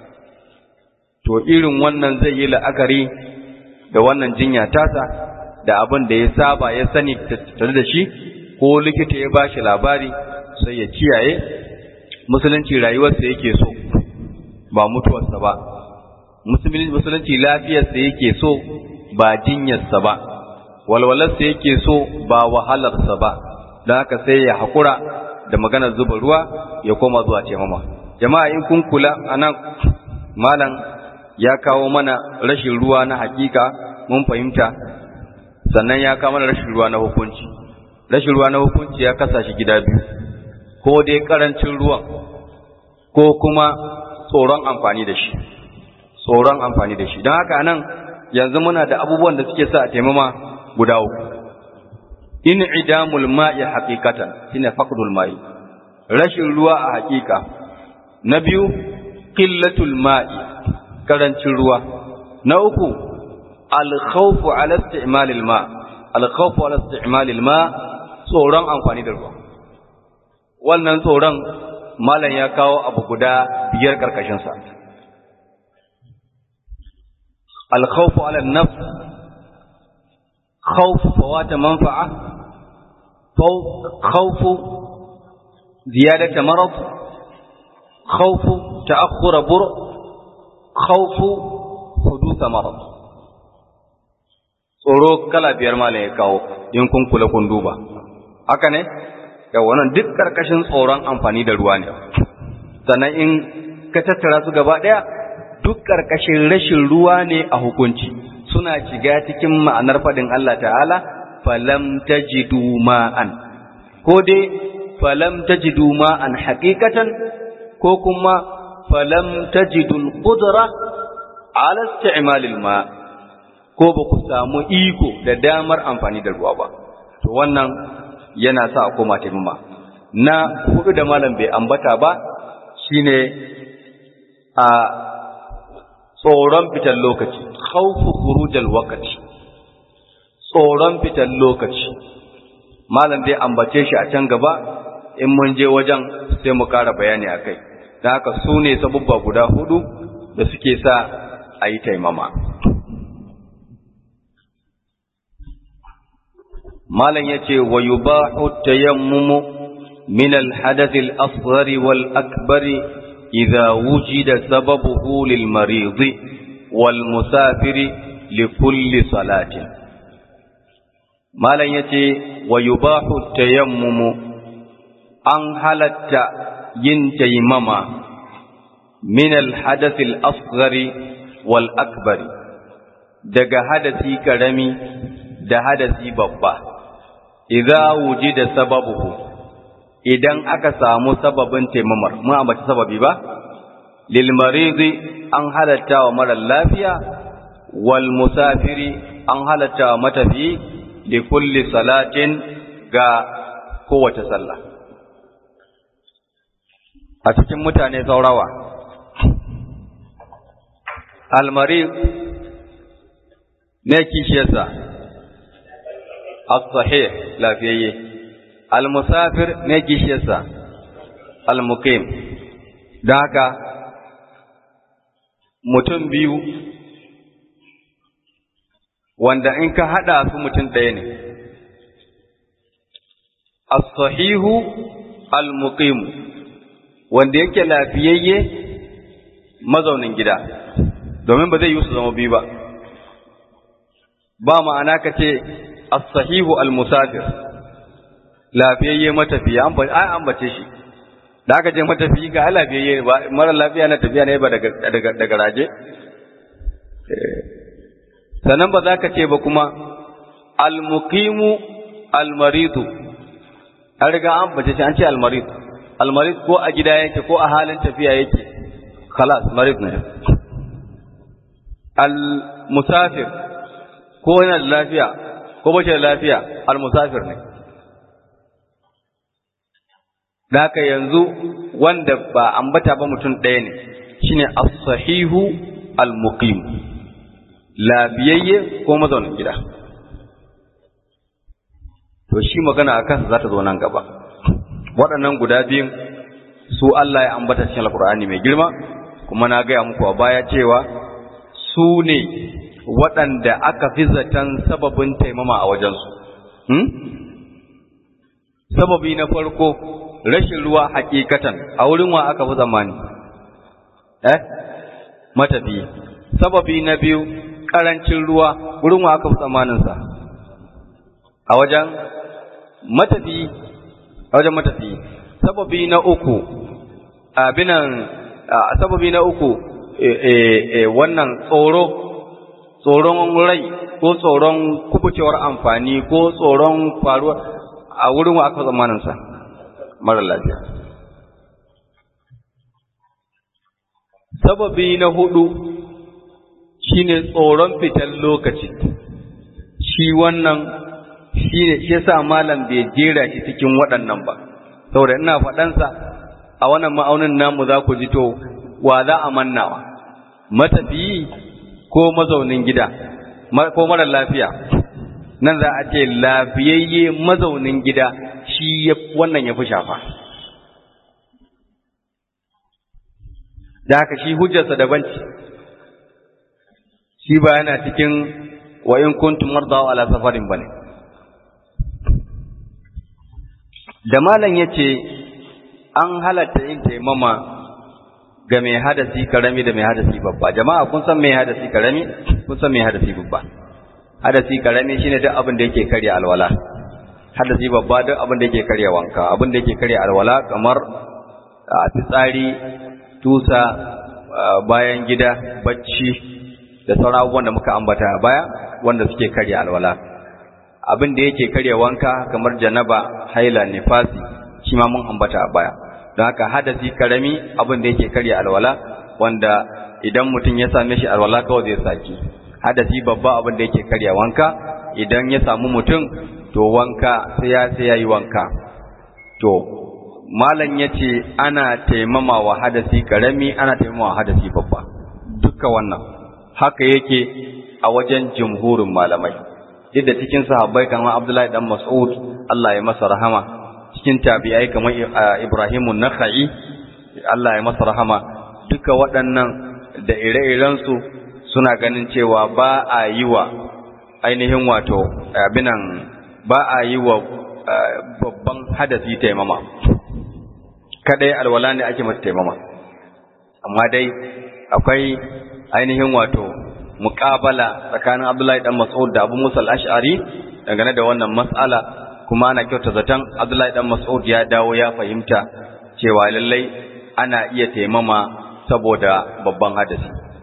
to irin wannan zai yi la'akari da wannan jinya tasa da abin da ya saba ya sani tattare da shi ko likita ya bashi labari sai ya kiyaye musulunci rayuwarsa yake so ba mutuwarsa ba musulunci lafiyarsa yake so ba jinyarsa ba walwalarsa yake so ba wahalarsa ba don haka sai ya haƙura da maganar zuba ruwa ya koma zuwa taimama jama'a in kun kula a nan malam ya kawo mana rashin ruwa na hakika mun fahimta sannan ya kawo mana rashin ruwa na hukunci rashin ruwa na hukunci ya kasa shi gida biyu ko dai karancin ruwan ko kuma tsoron amfani da shi tsoron amfani da shi don haka nan yanzu muna da abubuwan da suke sa a taimama guda uku in idamul ma'i haqiqatan shine faqdul ma'i rashin ruwa a haƙiƙa na biyu qillatul ma'i karancin ruwa na uku al-khawfu ala isti'malil ma al-khawfu ala isti'malil ma tsoron amfani da ruwa wannan tsoron malam ya kawo abu guda biyar karkashin sa al-khawfu ala an-nafs khawfu fawat manfa'a khawfu ziyadati marad khawfu ta'akhkhur bur' khawfu hudusa marad tsoro kala biyar malam ya kawo in kun kula kun duba haka ne da wannan duk karkashin tsoron amfani da ruwa ne sannan in ka tattara su gaba daya duk karkashin rashin ruwa ne a hukunci suna shiga cikin ma'anar fadin Allah ta'ala falam tajidu ma'an ko dai falam tajidu ma'an haqiqatan ko kuma falam tajidul qudra ala isti'malil ma ko ba ku samu iko da damar amfani da ruwa ba to wannan yana sa a koma taimama na hudu da malam bai ambata ba shine a tsoron fitar lokaci khawfu khurujal waqti tsoron fitar lokaci malam zai ambace shi a can gaba in mun je wajen sai mu ƙara bayani akai da haka su ne sabubba guda hudu da suke sa a yi taimama. Malam ya ce, wa yi ba tayammumu min alhadath al-asghar wal akbar idza wujida sababuhu lil marid wal musafir li kulli salatin Malam ya ce, wa yubahu tayammumu an halatta yin taimama min alhadathil asghari wal akbari daga hadasi karami da hadasi babba idza wujida sababuhu idan aka samu sababin taimamar mun ambaci sababi ba lil maridi an halatta wa mara lafiya wal musafiri an halatta wa matafi li kulli salatin ga kowace sallah a cikin mutane saurawa almarid ne kishiyarsa as-sahih lafiyayye al-musafir ne kishiyarsa al-muqim da haka mutum biyu wanda in ka hada su mutum ɗaya ne as-sahihu al-muqim wanda yake lafiyayye mazaunin gida domin ba zai yi su zama biyu ba ba ma'ana ka ce as-sahihu al-musafir lafiyayye matafiya an ai ambace shi da aka je matafiyi ga lafiyayye ba mara lafiya na tafiya ne ba daga daga daga raje sannan ba za ka ce ba kuma al-muqimu al-maridu an riga an ambace shi an ce al-marid al-marid ko a gida yake ko a halin tafiya yake khalas marid ne al-musafir ko yana da lafiya ko ba da lafiya al-musafir ne da haka yanzu wanda ba ambata ba mutum ɗaya ne shine as-sahihu al-muqim lafiyayye ko mazaunin gida to shi magana akan za ta zo nan gaba waɗannan guda biyun su Allah ya ambata cikin alkur'ani mai girma kuma na gaya muku a baya cewa su ne waɗanda aka fi zaton sababin taimama a wajensu. Hmm? Sababi na farko rashin ruwa hakikatan a wurin wa aka fi zamani. Eh? Matafi. Sababi na biyu ƙarancin ruwa wurin wa aka fi zamaninsa. A wajen matafi, a wajen matafi. Sababi na uku, abinan, sababi na uku, e, e, e, wannan tsoro tsoron rai ko tsoron kubucewar amfani ko tsoron faruwa a wurin wa aka zamaninsa mara lafiya. Sababi na hudu shine tsoron fitar lokaci, shi wannan shi ne shi yasa malam bai jera shi cikin waɗannan ba, saboda ina faɗansa a wannan ma'aunin namu za ku ji to wa za a mannawa, matafiyi ko mazaunin gida ko mara lafiya nan za a ce lafiyayye mazaunin gida shi wannan ya fi shafa da haka shi hujjarsa daban ce shi ba yana cikin wa in kuntum mardawa ala safarin bane da malam yace an halatta yin taimama ga mai hadasi karami da mai hadasi babba jama'a kun san mai hadasi karami kun san mai hadasi babba hadasi karami shine duk abin da yake karya alwala hadasi babba duk abin da yake karya wanka abin da yake karya alwala kamar fitsari tusa bayan gida bacci da sauran abubuwan da muka ambata a baya wanda suke karya alwala abin da yake karya wanka kamar janaba haila nifasi shi ma mun ambata a baya don haka hadasi karami abin da yake karya alwala wanda idan mutum ya same shi alwala kawai zai saki hadasi babba abin da yake karya wanka idan ya samu mutum to wanka sai ya sai yayi wanka to malam yace ana taimama wa hadasi karami ana taimama wa hadasi babba duka wannan haka yake a wajen jumhurin malamai duk da cikin sahabbai kamar Abdullahi dan Mas'ud Allah ya masa rahama cikin tabi'ai kamar Ibrahimu Nakhai Allah ya masa rahama duka waɗannan da ire-irensu suna ganin cewa ba a yi wa ainihin wato abinan ba a yi wa babban hadasi taimama kadai alwala ne ake masa taimama amma dai akwai ainihin wato muƙabala tsakanin Abdullahi dan Mas'ud da Abu Musa al-Ash'ari dangane da wannan mas'ala kuma ana kyauta zaton Abdullahi dan Mas'ud ya dawo ya fahimta cewa lallai ana iya taimama saboda babban hadasi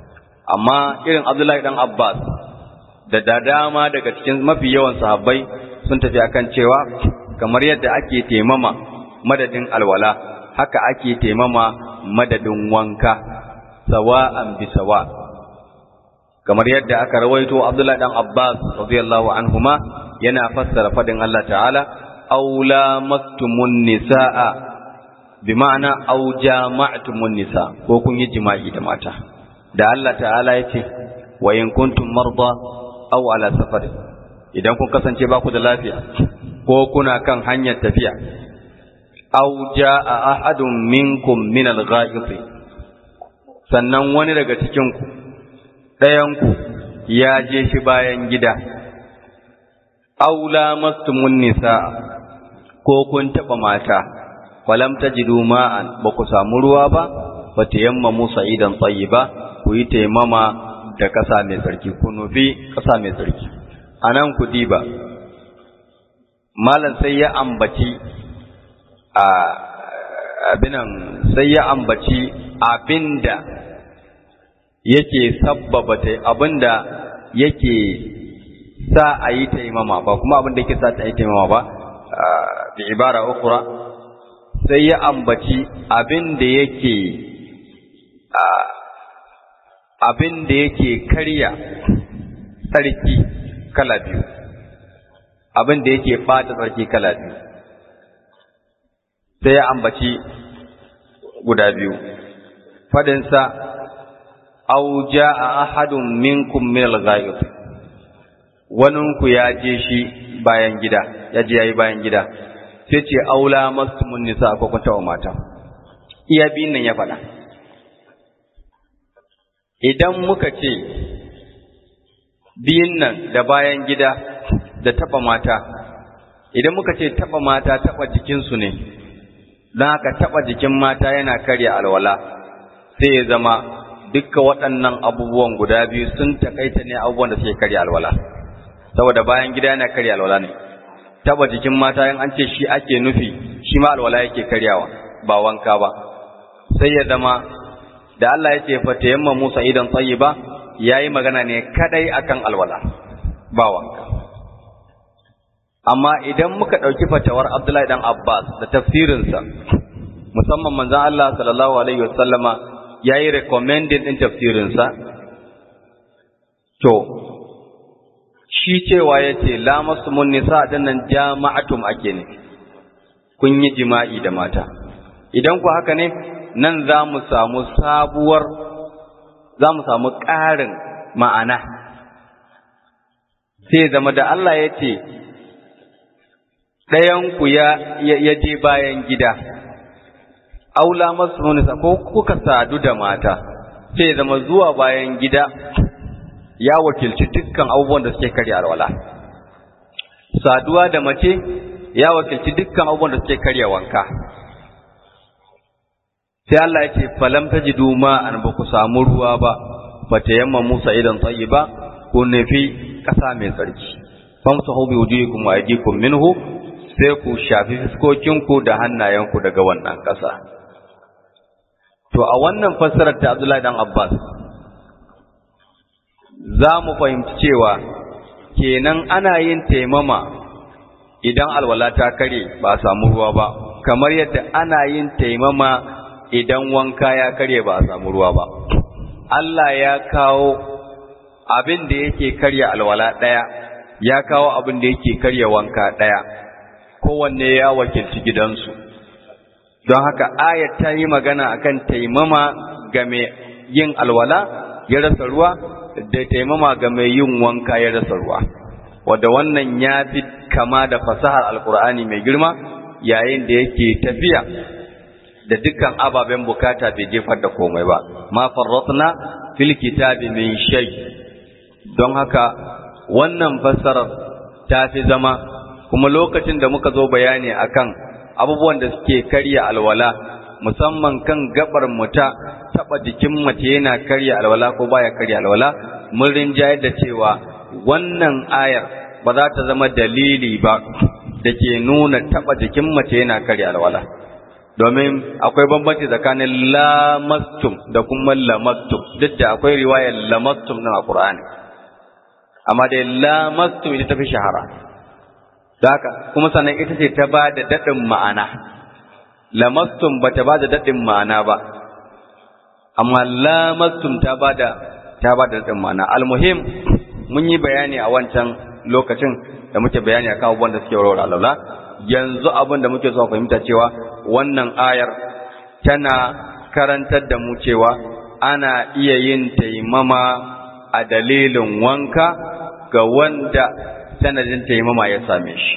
amma irin Abdullahi dan Abbas da da dama daga cikin mafi yawan sahabbai sun tafi akan cewa kamar yadda ake taimama madadin alwala haka ake taimama madadin wanka sawa'an bi sawa kamar yadda aka rawaito Abdullahi dan Abbas radiyallahu anhuma yana fassara fadin Allah ta'ala aw lamastumun nisaa bi ma'ana aw jama'tumun nisa ko kun yi jima'i da mata da Allah ta'ala yace wa in kuntum marda aw ala safar idan kun kasance ba ku da lafiya ko kuna kan hanyar tafiya aw jaa ahadun minkum min al-gha'iti sannan wani daga cikin ku ɗayan ku ya je shi bayan gida aw lamastumun nisa ko kun taba mata falam tajidu ma'an ba ku samu ruwa ba fa tayammamu sa'idan tayyiba ku yi taimama da ƙasa mai tsarki ku nufi ƙasa mai tsarki anan ku diba malam sai ya ambaci a abinan sai ya ambaci abinda yake sabbaba ta abinda yake sa a yi taimama ba kuma abinda yake sa ta yi taimama ba bi ibara ukura sai ya ambaci abin da yake abin da yake karya tsarki kala biyu abin da yake bata tsarki kala biyu sai ya ambaci guda biyu fadinsa au ja'a ahadun minkum min al-ghaib waninku ya je shi bayan gida ya je yayi bayan gida sai ce aula mastumun nisa ko kun taɓa mata iya biyun nan ya faɗa idan muka ce biyun nan da bayan gida da taɓa mata idan muka ce taɓa mata taɓa jikinsu ne don haka taɓa jikin mata yana karya alwala sai ya zama dukkan waɗannan abubuwan guda biyu sun takaita ne abubuwan da suke karya alwala saboda bayan gida yana karya alwala ne taba jikin mata in an ce shi ake nufi shi ma alwala yake karyawa ba wanka ba sai ya zama da Allah ya ce fa tayamma Musa idan tayyiba yayi magana ne kadai akan alwala ba wanka amma idan muka dauki fatawar Abdullahi dan Abbas da tafsirinsa musamman manzon Allah sallallahu alaihi wasallama yayi recommended din tafsirinsa to shi cewa ya ce lamastumun nisa ɗin nan jama'atum ake ne kun yi jima'i da mata idan ku haka ne nan za mu samu sabuwar za mu samu ƙarin ma'ana sai zama da Allah ya ce ɗayanku ya je bayan gida aula masu nisa ko kuka sadu da mata sai zama zuwa bayan gida ya wakilci dukkan abubuwan da suke karya alwala saduwa da mace ya wakilci dukkan abubuwan da suke karya wanka sai Allah ya ce falam tajidu ma an ba ku samu ruwa ba fa tayamma Musa idan tayyiba ku nufi kasa mai tsarki famsahu bi wujuhikum wa aydikum minhu sai ku shafi fiskokinku da hannayenku daga wannan kasa to a wannan fassarar ta Abdullahi dan Abbas za mu fahimci cewa kenan ana yin taimama idan alwala ta kare ba a samu ruwa ba kamar yadda ana yin taimama idan wanka ya kare ba a samu ruwa ba Allah ya kawo abin da yake karya alwala ɗaya ya kawo abin da yake karya wanka ɗaya kowanne ya wakilci gidansu don haka ayat ta yi magana akan taimama ga mai yin alwala ya rasa ruwa da taimama ga mai yin wanka ya rasa ruwa wadda wannan ya fi kama da fasahar alkur'ani mai girma yayin da yake tafiya da dukkan ababen bukata bai jefar da komai ba ma farratna fil kitabi min shay don haka wannan fassarar ta fi zama kuma lokacin da muka zo bayani akan abubuwan da suke karya alwala musamman kan gabar muta taba jikin mace yana karya alwala ko baya karya alwala mun rinjayar da cewa wannan ayar ba za ta zama dalili ba da ke nuna taba jikin mace yana karya alwala domin akwai bambanci tsakanin lamastum da kuma lamastum duk da akwai riwayar lamastum nan a Qur'ani amma dai lamastum ita tafi shahara haka kuma sannan ita ce ta ba da daɗin ma'ana lamastum ba ta ba da daɗin ma'ana ba amma lamastum ta ba da ta ba da daɗin ma'ana almuhim mun yi bayani a wancan lokacin da muke bayani akan abubuwan da suke warware alwala yanzu abin da muke so fahimta cewa wannan ayar tana karantar da mu cewa ana iya yin taimama a dalilin wanka ga wanda sanadin taimama ya same shi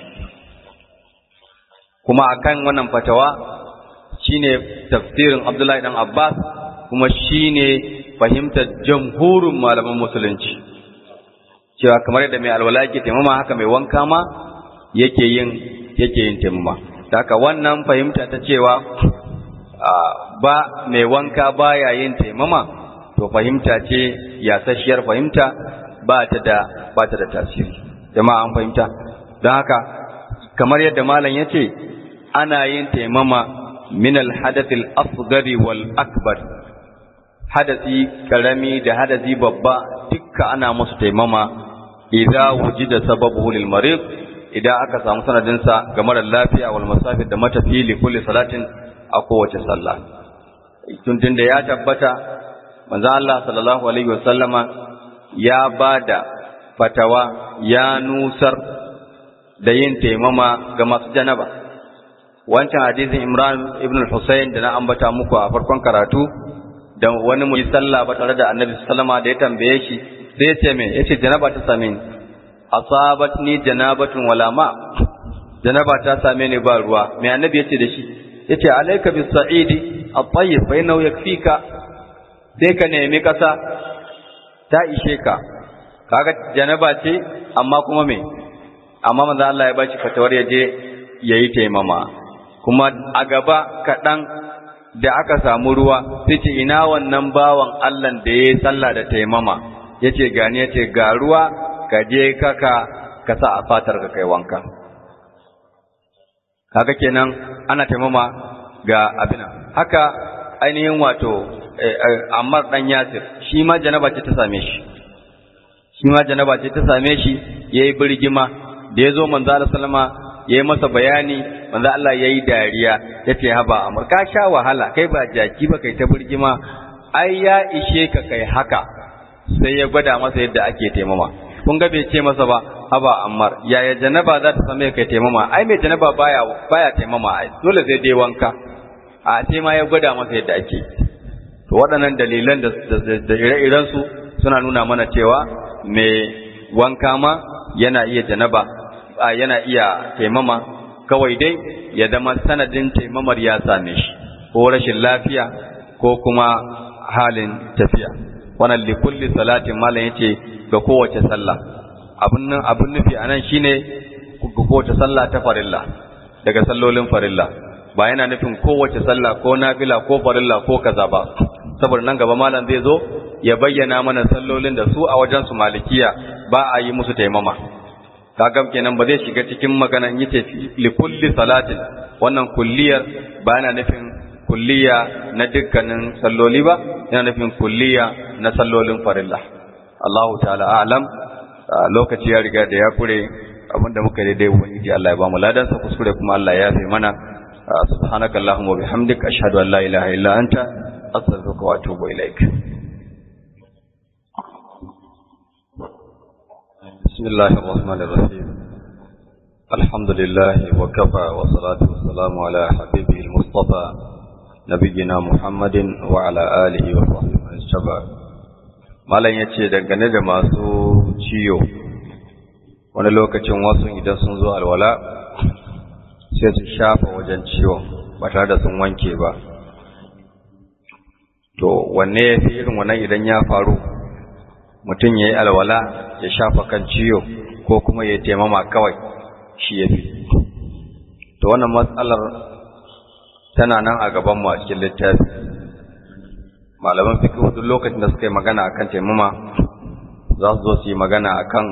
kuma akan wannan fatawa shine tafsirin Abdullahi dan Abbas kuma shine fahimtar jamhurin malaman musulunci cewa kamar yadda mai alwala yake taimama haka mai wanka ma yake yin yake yin taimama da haka wannan fahimta ta cewa ba mai wanka baya yin taimama to fahimta ce yasasshiyar fahimta ba ta da ba ta da tasiri jama'a an fahimta don haka kamar yadda malam ya ce ana yin taimama min alhadathil asghari wal akbar hadasi karami da hadasi babba dukka ana musu taimama idza wujida sababuhu lil marid idan aka samu sanadin sa ga marar lafiya wal musafir da matafi li kulli salatin a kowace sallah tun da ya tabbata manzo Allah sallallahu alaihi wasallama ya bada fatawa ya nusar da yin taimama ga masu janaba wancan hadisin Imran ibn al-Husayn da na ambata muku a farkon karatu da wani mu yi sallah ba tare da Annabi sallama da ya tambaye shi sai ya ce me yace janaba ta same ni asabatni janabatun wala ma janaba ta same ni ba ruwa me Annabi yace da shi yace alayka bis sa'idi at-tayyib fa innahu yakfika sai ka nemi kasa ta ishe ka kaga janaba ce amma kuma me amma manzo Allah ya bashi fatawar ya je yayi taimama kuma a gaba kaɗan da aka samu ruwa sai ce ina wannan bawan Allah da yayi sallah da taimama yace gani yace ga ruwa ka je kaka ka sa a fatar ka kai wanka kaga kenan ana taimama ga abina haka ainihin wato Ammar dan Yasir shi ma janaba ce ta same shi shi ma janaba ce ta same shi yayi birgima da yazo manzo Allah sallama yayi masa bayani manzo Allah yayi dariya yace haba Ammar ka sha wahala kai ba jaki ba kai ta birgima ai ya ishe ka kai haka sai ya gwada masa yadda ake taimama kun ga bai ce masa ba haba Ammar yaya janaba za ta same kai taimama ai mai janaba baya baya taimama ai dole sai dai wanka a sai ma ya gwada masa yadda ake to waɗannan dalilan da ire-irensu suna nuna mana cewa mai wanka ma yana iya janaba a yana iya taimama kawai dai ya zama sanadin taimamar ya same shi ko rashin lafiya ko kuma halin tafiya wannan likulli salatin malam yace ga kowace sallah abun nan abun nufi anan shine ga kowace sallah ta farilla daga sallolin farilla ba yana nufin kowace sallah ko nafila ko farilla ko kaza ba saboda nan gaba malam zai zo ya bayyana mana sallolin da su a wajen su malikiya ba a yi musu taimama kaga kenan ba zai shiga cikin maganan yace li kulli salatin wannan kulliyar ba yana nufin kulliya na dukkanin salloli ba yana nufin kulliya na sallolin farilla Allahu ta'ala a'lam lokaci ya riga da ya kure abinda muka daidai ubangiji Allah ya ba mu ladan sa kuskure kuma Allah ya yafe mana subhanaka allahumma wa bihamdika ashhadu an la ilaha illa anta astaghfiruka wa atubu ilaik بسم الله الرحمن الرحيم الحمد لله وكفى والصلاة والسلام على حبيبه المصطفى نبينا محمد وعلى آله وصحبه من اتبع malam ya ce dangane da masu ciyo wani lokacin wasu idan sun zo alwala sai su shafa wajen ciwon ba tare da sun wanke ba to wanne ya fi irin wannan idan ya faru mutum ya yi alwala ya shafa kan ciyo ko kuma ya taimama kawai shi ya fi to wannan matsalar tana nan a gabanmu a cikin littafi malaman fiqh duk lokacin da suka yi magana akan taimama za su zo su yi magana akan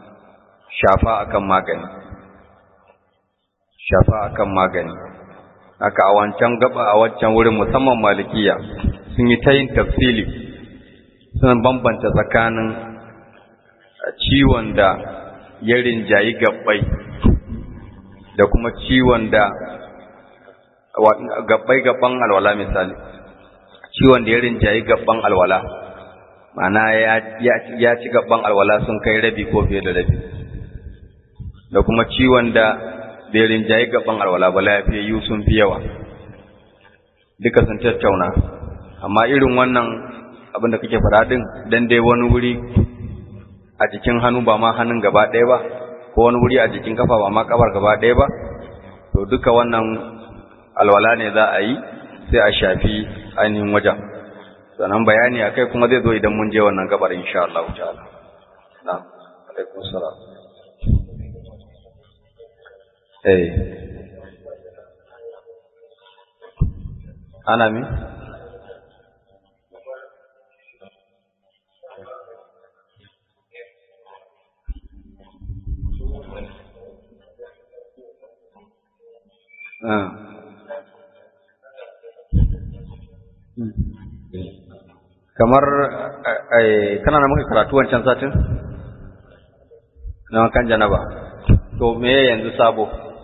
shafa akan magani shafa akan magani haka a wancan gaba a wancan wurin musamman malikiya sun yi ta yin tafsili suna bambanta tsakanin ciwon da ya rinjayi gabbai da kuma ciwon da gabbai gaban alwala misali ciwon da ya rinjayi gaban alwala ma'ana ya ci gaban alwala sun kai rabi ko fiye da rabi da kuma ciwon da bai rinjayi gaban alwala ba lafiyayyu sun fi yawa duka sun tattauna amma irin wannan abin da kake faɗa din dan dai wani wuri a jikin hannu ba ma hannun gaba ɗaya ba ko wani wuri a jikin kafa ba ma kafar gaba ɗaya ba to duka wannan alwala ne za a yi sai a shafi ainihin wajen sannan bayani akai kuma zai zo idan mun je wannan gabar insha Allah ta'ala na'am alaikum salam eh ana mi kamar kana na muka karatu wancan satin na kan janaba to me yanzu sabo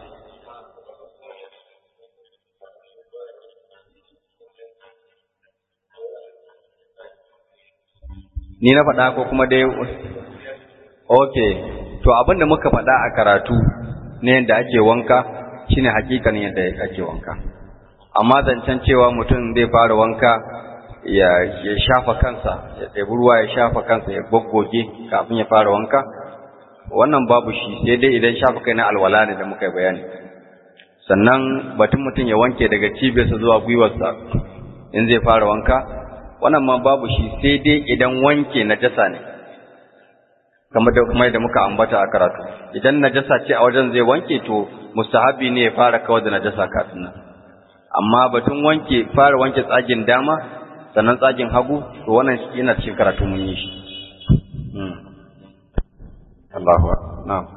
ni na faɗa ko kuma dai okay to abin da muka faɗa a karatu ne yadda ake wanka shine hakikanin yadda ake wanka amma zancen cewa mutum zai fara wanka ya ya shafa kansa ya ɗebi ruwa ya shafa kansa ya goggoge kafin ya fara wanka wannan babu shi sai dai idan shafa kai na alwala ne da muka yi bayani sannan batun mutum ya wanke daga cibiyarsa zuwa gwiwarsa in zai fara wanka wannan ma babu shi sai dai idan wanke najasa ne kamar da kuma da muka ambata a karatu idan najasa ce a wajen zai wanke to mustahabi ne ya fara kawar da najasa kafin nan amma batun wanke fara wanke tsagin dama sannan tsagin hagu to wannan yana cikin karatu mun yi shi Allahu na'am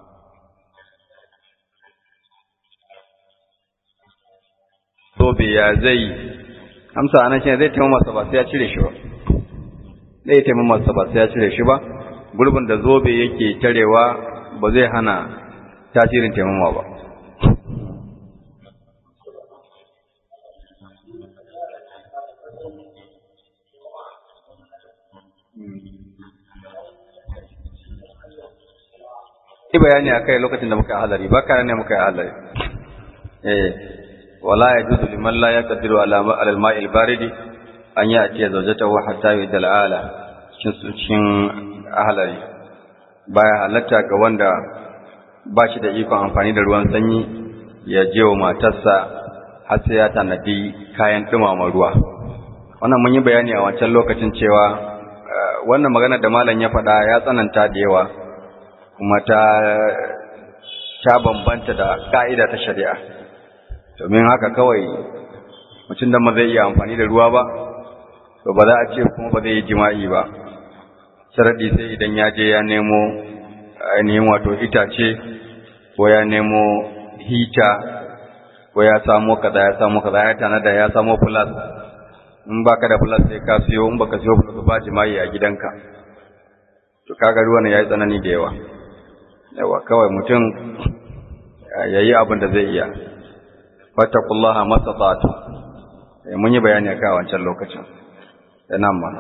Zobe ya zai amsa anan shi zai taimaka masa ba sai ya cire shi ba zai taimaka masa ba sai ya cire shi ba gurbin da zobe yake tarewa ba zai hana tasirin taimama ba Yi bayani a kai lokacin da muka yi halari, ba kare ne muka yi halari. Eh, wala ya juzu liman la ya kaddiru alal ma'il baridi an yi a ce zaujata wa hatta yi dal'ala cikin ahalari. Baya halatta ga wanda ba shi da ikon amfani da ruwan sanyi ya je wa matarsa har sai ya tanadi kayan dumama ruwa. Wannan mun yi bayani a wancan lokacin cewa wannan magana da malam ya faɗa ya tsananta da yawa. kuma ta ta bambanta da ka'ida ta shari'a domin haka kawai mutum da ma zai iya amfani da ruwa ba to ba za a ce kuma ba zai yi jima'i ba sharadi sai idan ya je ya nemo ainihin wato itace ko ya nemo hita ko ya samo kaza ya samo kaza ya tanada ya samo plus in baka da plus sai ka siyo in baka siyo plus ba jima'i a gidanka to kaga ruwan yayi tsanani da yawa yawa kawai mutum ya yi abin da zai iya fattakullaha masatatu mun yi bayani a kai wancan lokacin da nan ma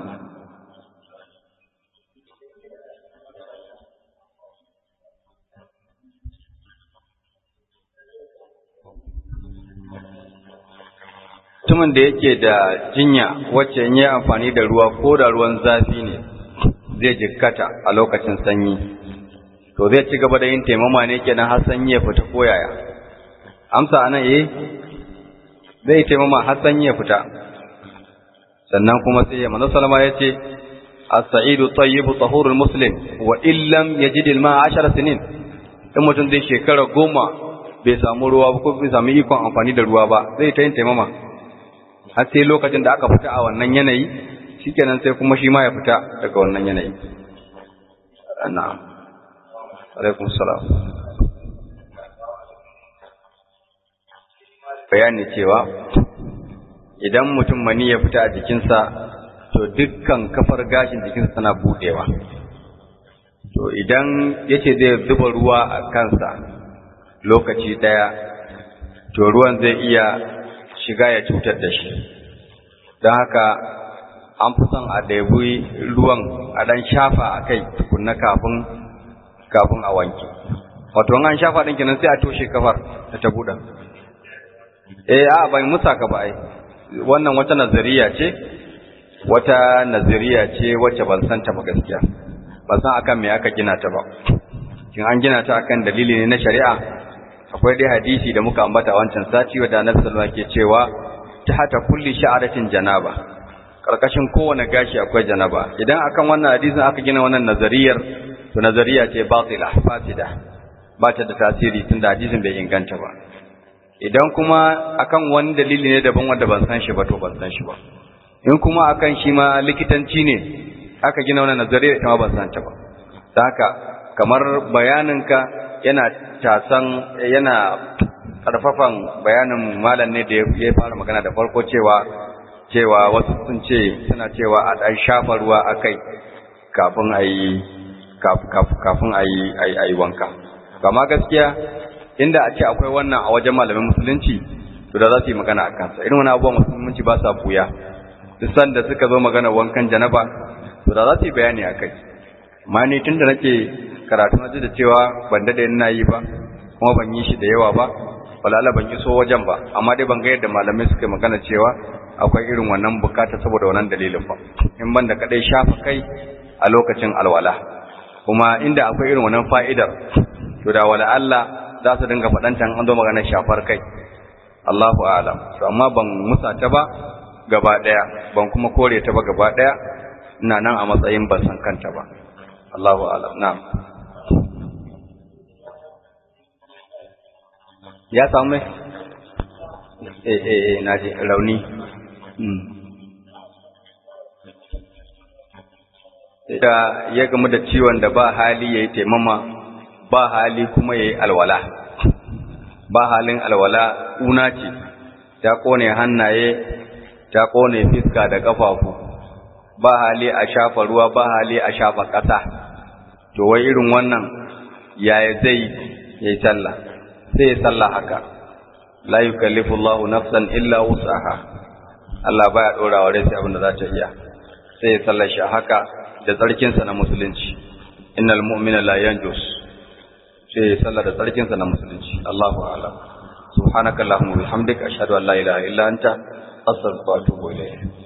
mutumin da yake da jinya wacce in yi amfani da ruwa ko da ruwan zafi ne zai jikkata a lokacin sanyi to zai ci gaba da yin taimama ne kenan har sanyi ya fita ko yaya amsa anan eh zai taimama har sanyi ya fita sannan kuma sai ya manzo sallama yace as-sa'idu tayyibu tahurul muslim wa illam yajid al-ma'a 10 sinin in mutum zai shekara goma bai samu ruwa ba ko bai samu ikon amfani da ruwa ba zai ta yin taimama har sai lokacin da aka fita a wannan yanayi shikenan sai kuma shi ma ya fita daga wannan yanayi na'am alaikum salam bayani cewa idan mutum mani ya fita a jikinsa to dukkan kafar gashin jikinsa tana budewa to idan yace zai zuba ruwa a kansa lokaci daya to ruwan zai iya shiga ya cutar da shi don haka an fi son a ɗebi ruwan a ɗan shafa a kai tukunna kafin kafin a wanke wato an shafa ɗin kenan sai a toshe kafar da ta buɗa eh a ban musa ka ba ai wannan wata nazariya ce wata nazariya ce wacce ban san ta ba gaskiya ban san akan me aka gina ta ba kin an gina ta akan dalili ne na shari'a akwai dai hadisi da muka ambata wancan sati wanda Annabi sallallahu alaihi wasallam ke cewa ta hata kulli sha'aratin janaba karkashin kowane gashi akwai janaba idan akan wannan hadisin aka gina wannan nazariyar to nazariya ce batila fasida ba ta da tasiri tunda hadisin bai inganta ba idan kuma akan wani dalili ne daban wanda ban san shi ba to ban san shi ba in kuma akan shi ma likitanci ne aka gina wannan nazariyar ita ma ban san ta ba don haka kamar bayaninka yana tasan yana karfafan bayanin malam ne da ya fara magana da farko cewa cewa wasu sun ce suna cewa a ɗan shafa ruwa a kai kafin a yi kafin a yi wanka kama gaskiya inda a ce akwai wannan a wajen malamin musulunci to da za su yi magana a kansa irin wani abubuwan musulunci ba sa buya duk sanda suka zo magana wankan janaba to da za su yi bayani a kai amma ni tun da nake karatu na ji da cewa ban daɗe ina yi ba kuma ban yi shi da yawa ba walala ban iso wajen ba amma dai ban ga yadda malamai suka magana cewa akwai irin wannan bukata saboda wannan dalilin ba in ban da kadai shafa kai a lokacin alwala kuma inda akwai irin wannan fa'idar to da wala Allah za su dinga faɗan an zo maganar shafar kai Allahu a'lam to amma ban musa ta ba gaba daya ban kuma kore ta ba gaba daya ina nan a matsayin ban san kanta ba Allahu a'lam na'am ya samu mai eh eh na ji rauni da ya gamu da ciwon da ba hali ya yi taimama ba hali kuma ya yi alwala ba halin alwala una ce ta kone hannaye ta kone fiska da ƙafafu ba hali a shafa ruwa ba hali a shafa ƙasa to wai irin wannan yaya zai yi sallah sai ya sallah haka la yukallifu Allahu nafsan illa wus'aha Allah baya dora wa rai sai abin da za ta iya sai ya sallar shi haka da tsarkin sa na musulunci innal mu'mina la yanjus sai ya sallar da tsarkin sa na musulunci Allahu a'lam subhanakallahumma wa bihamdika ashhadu an la ilaha illa anta astaghfiruka wa atubu ilayk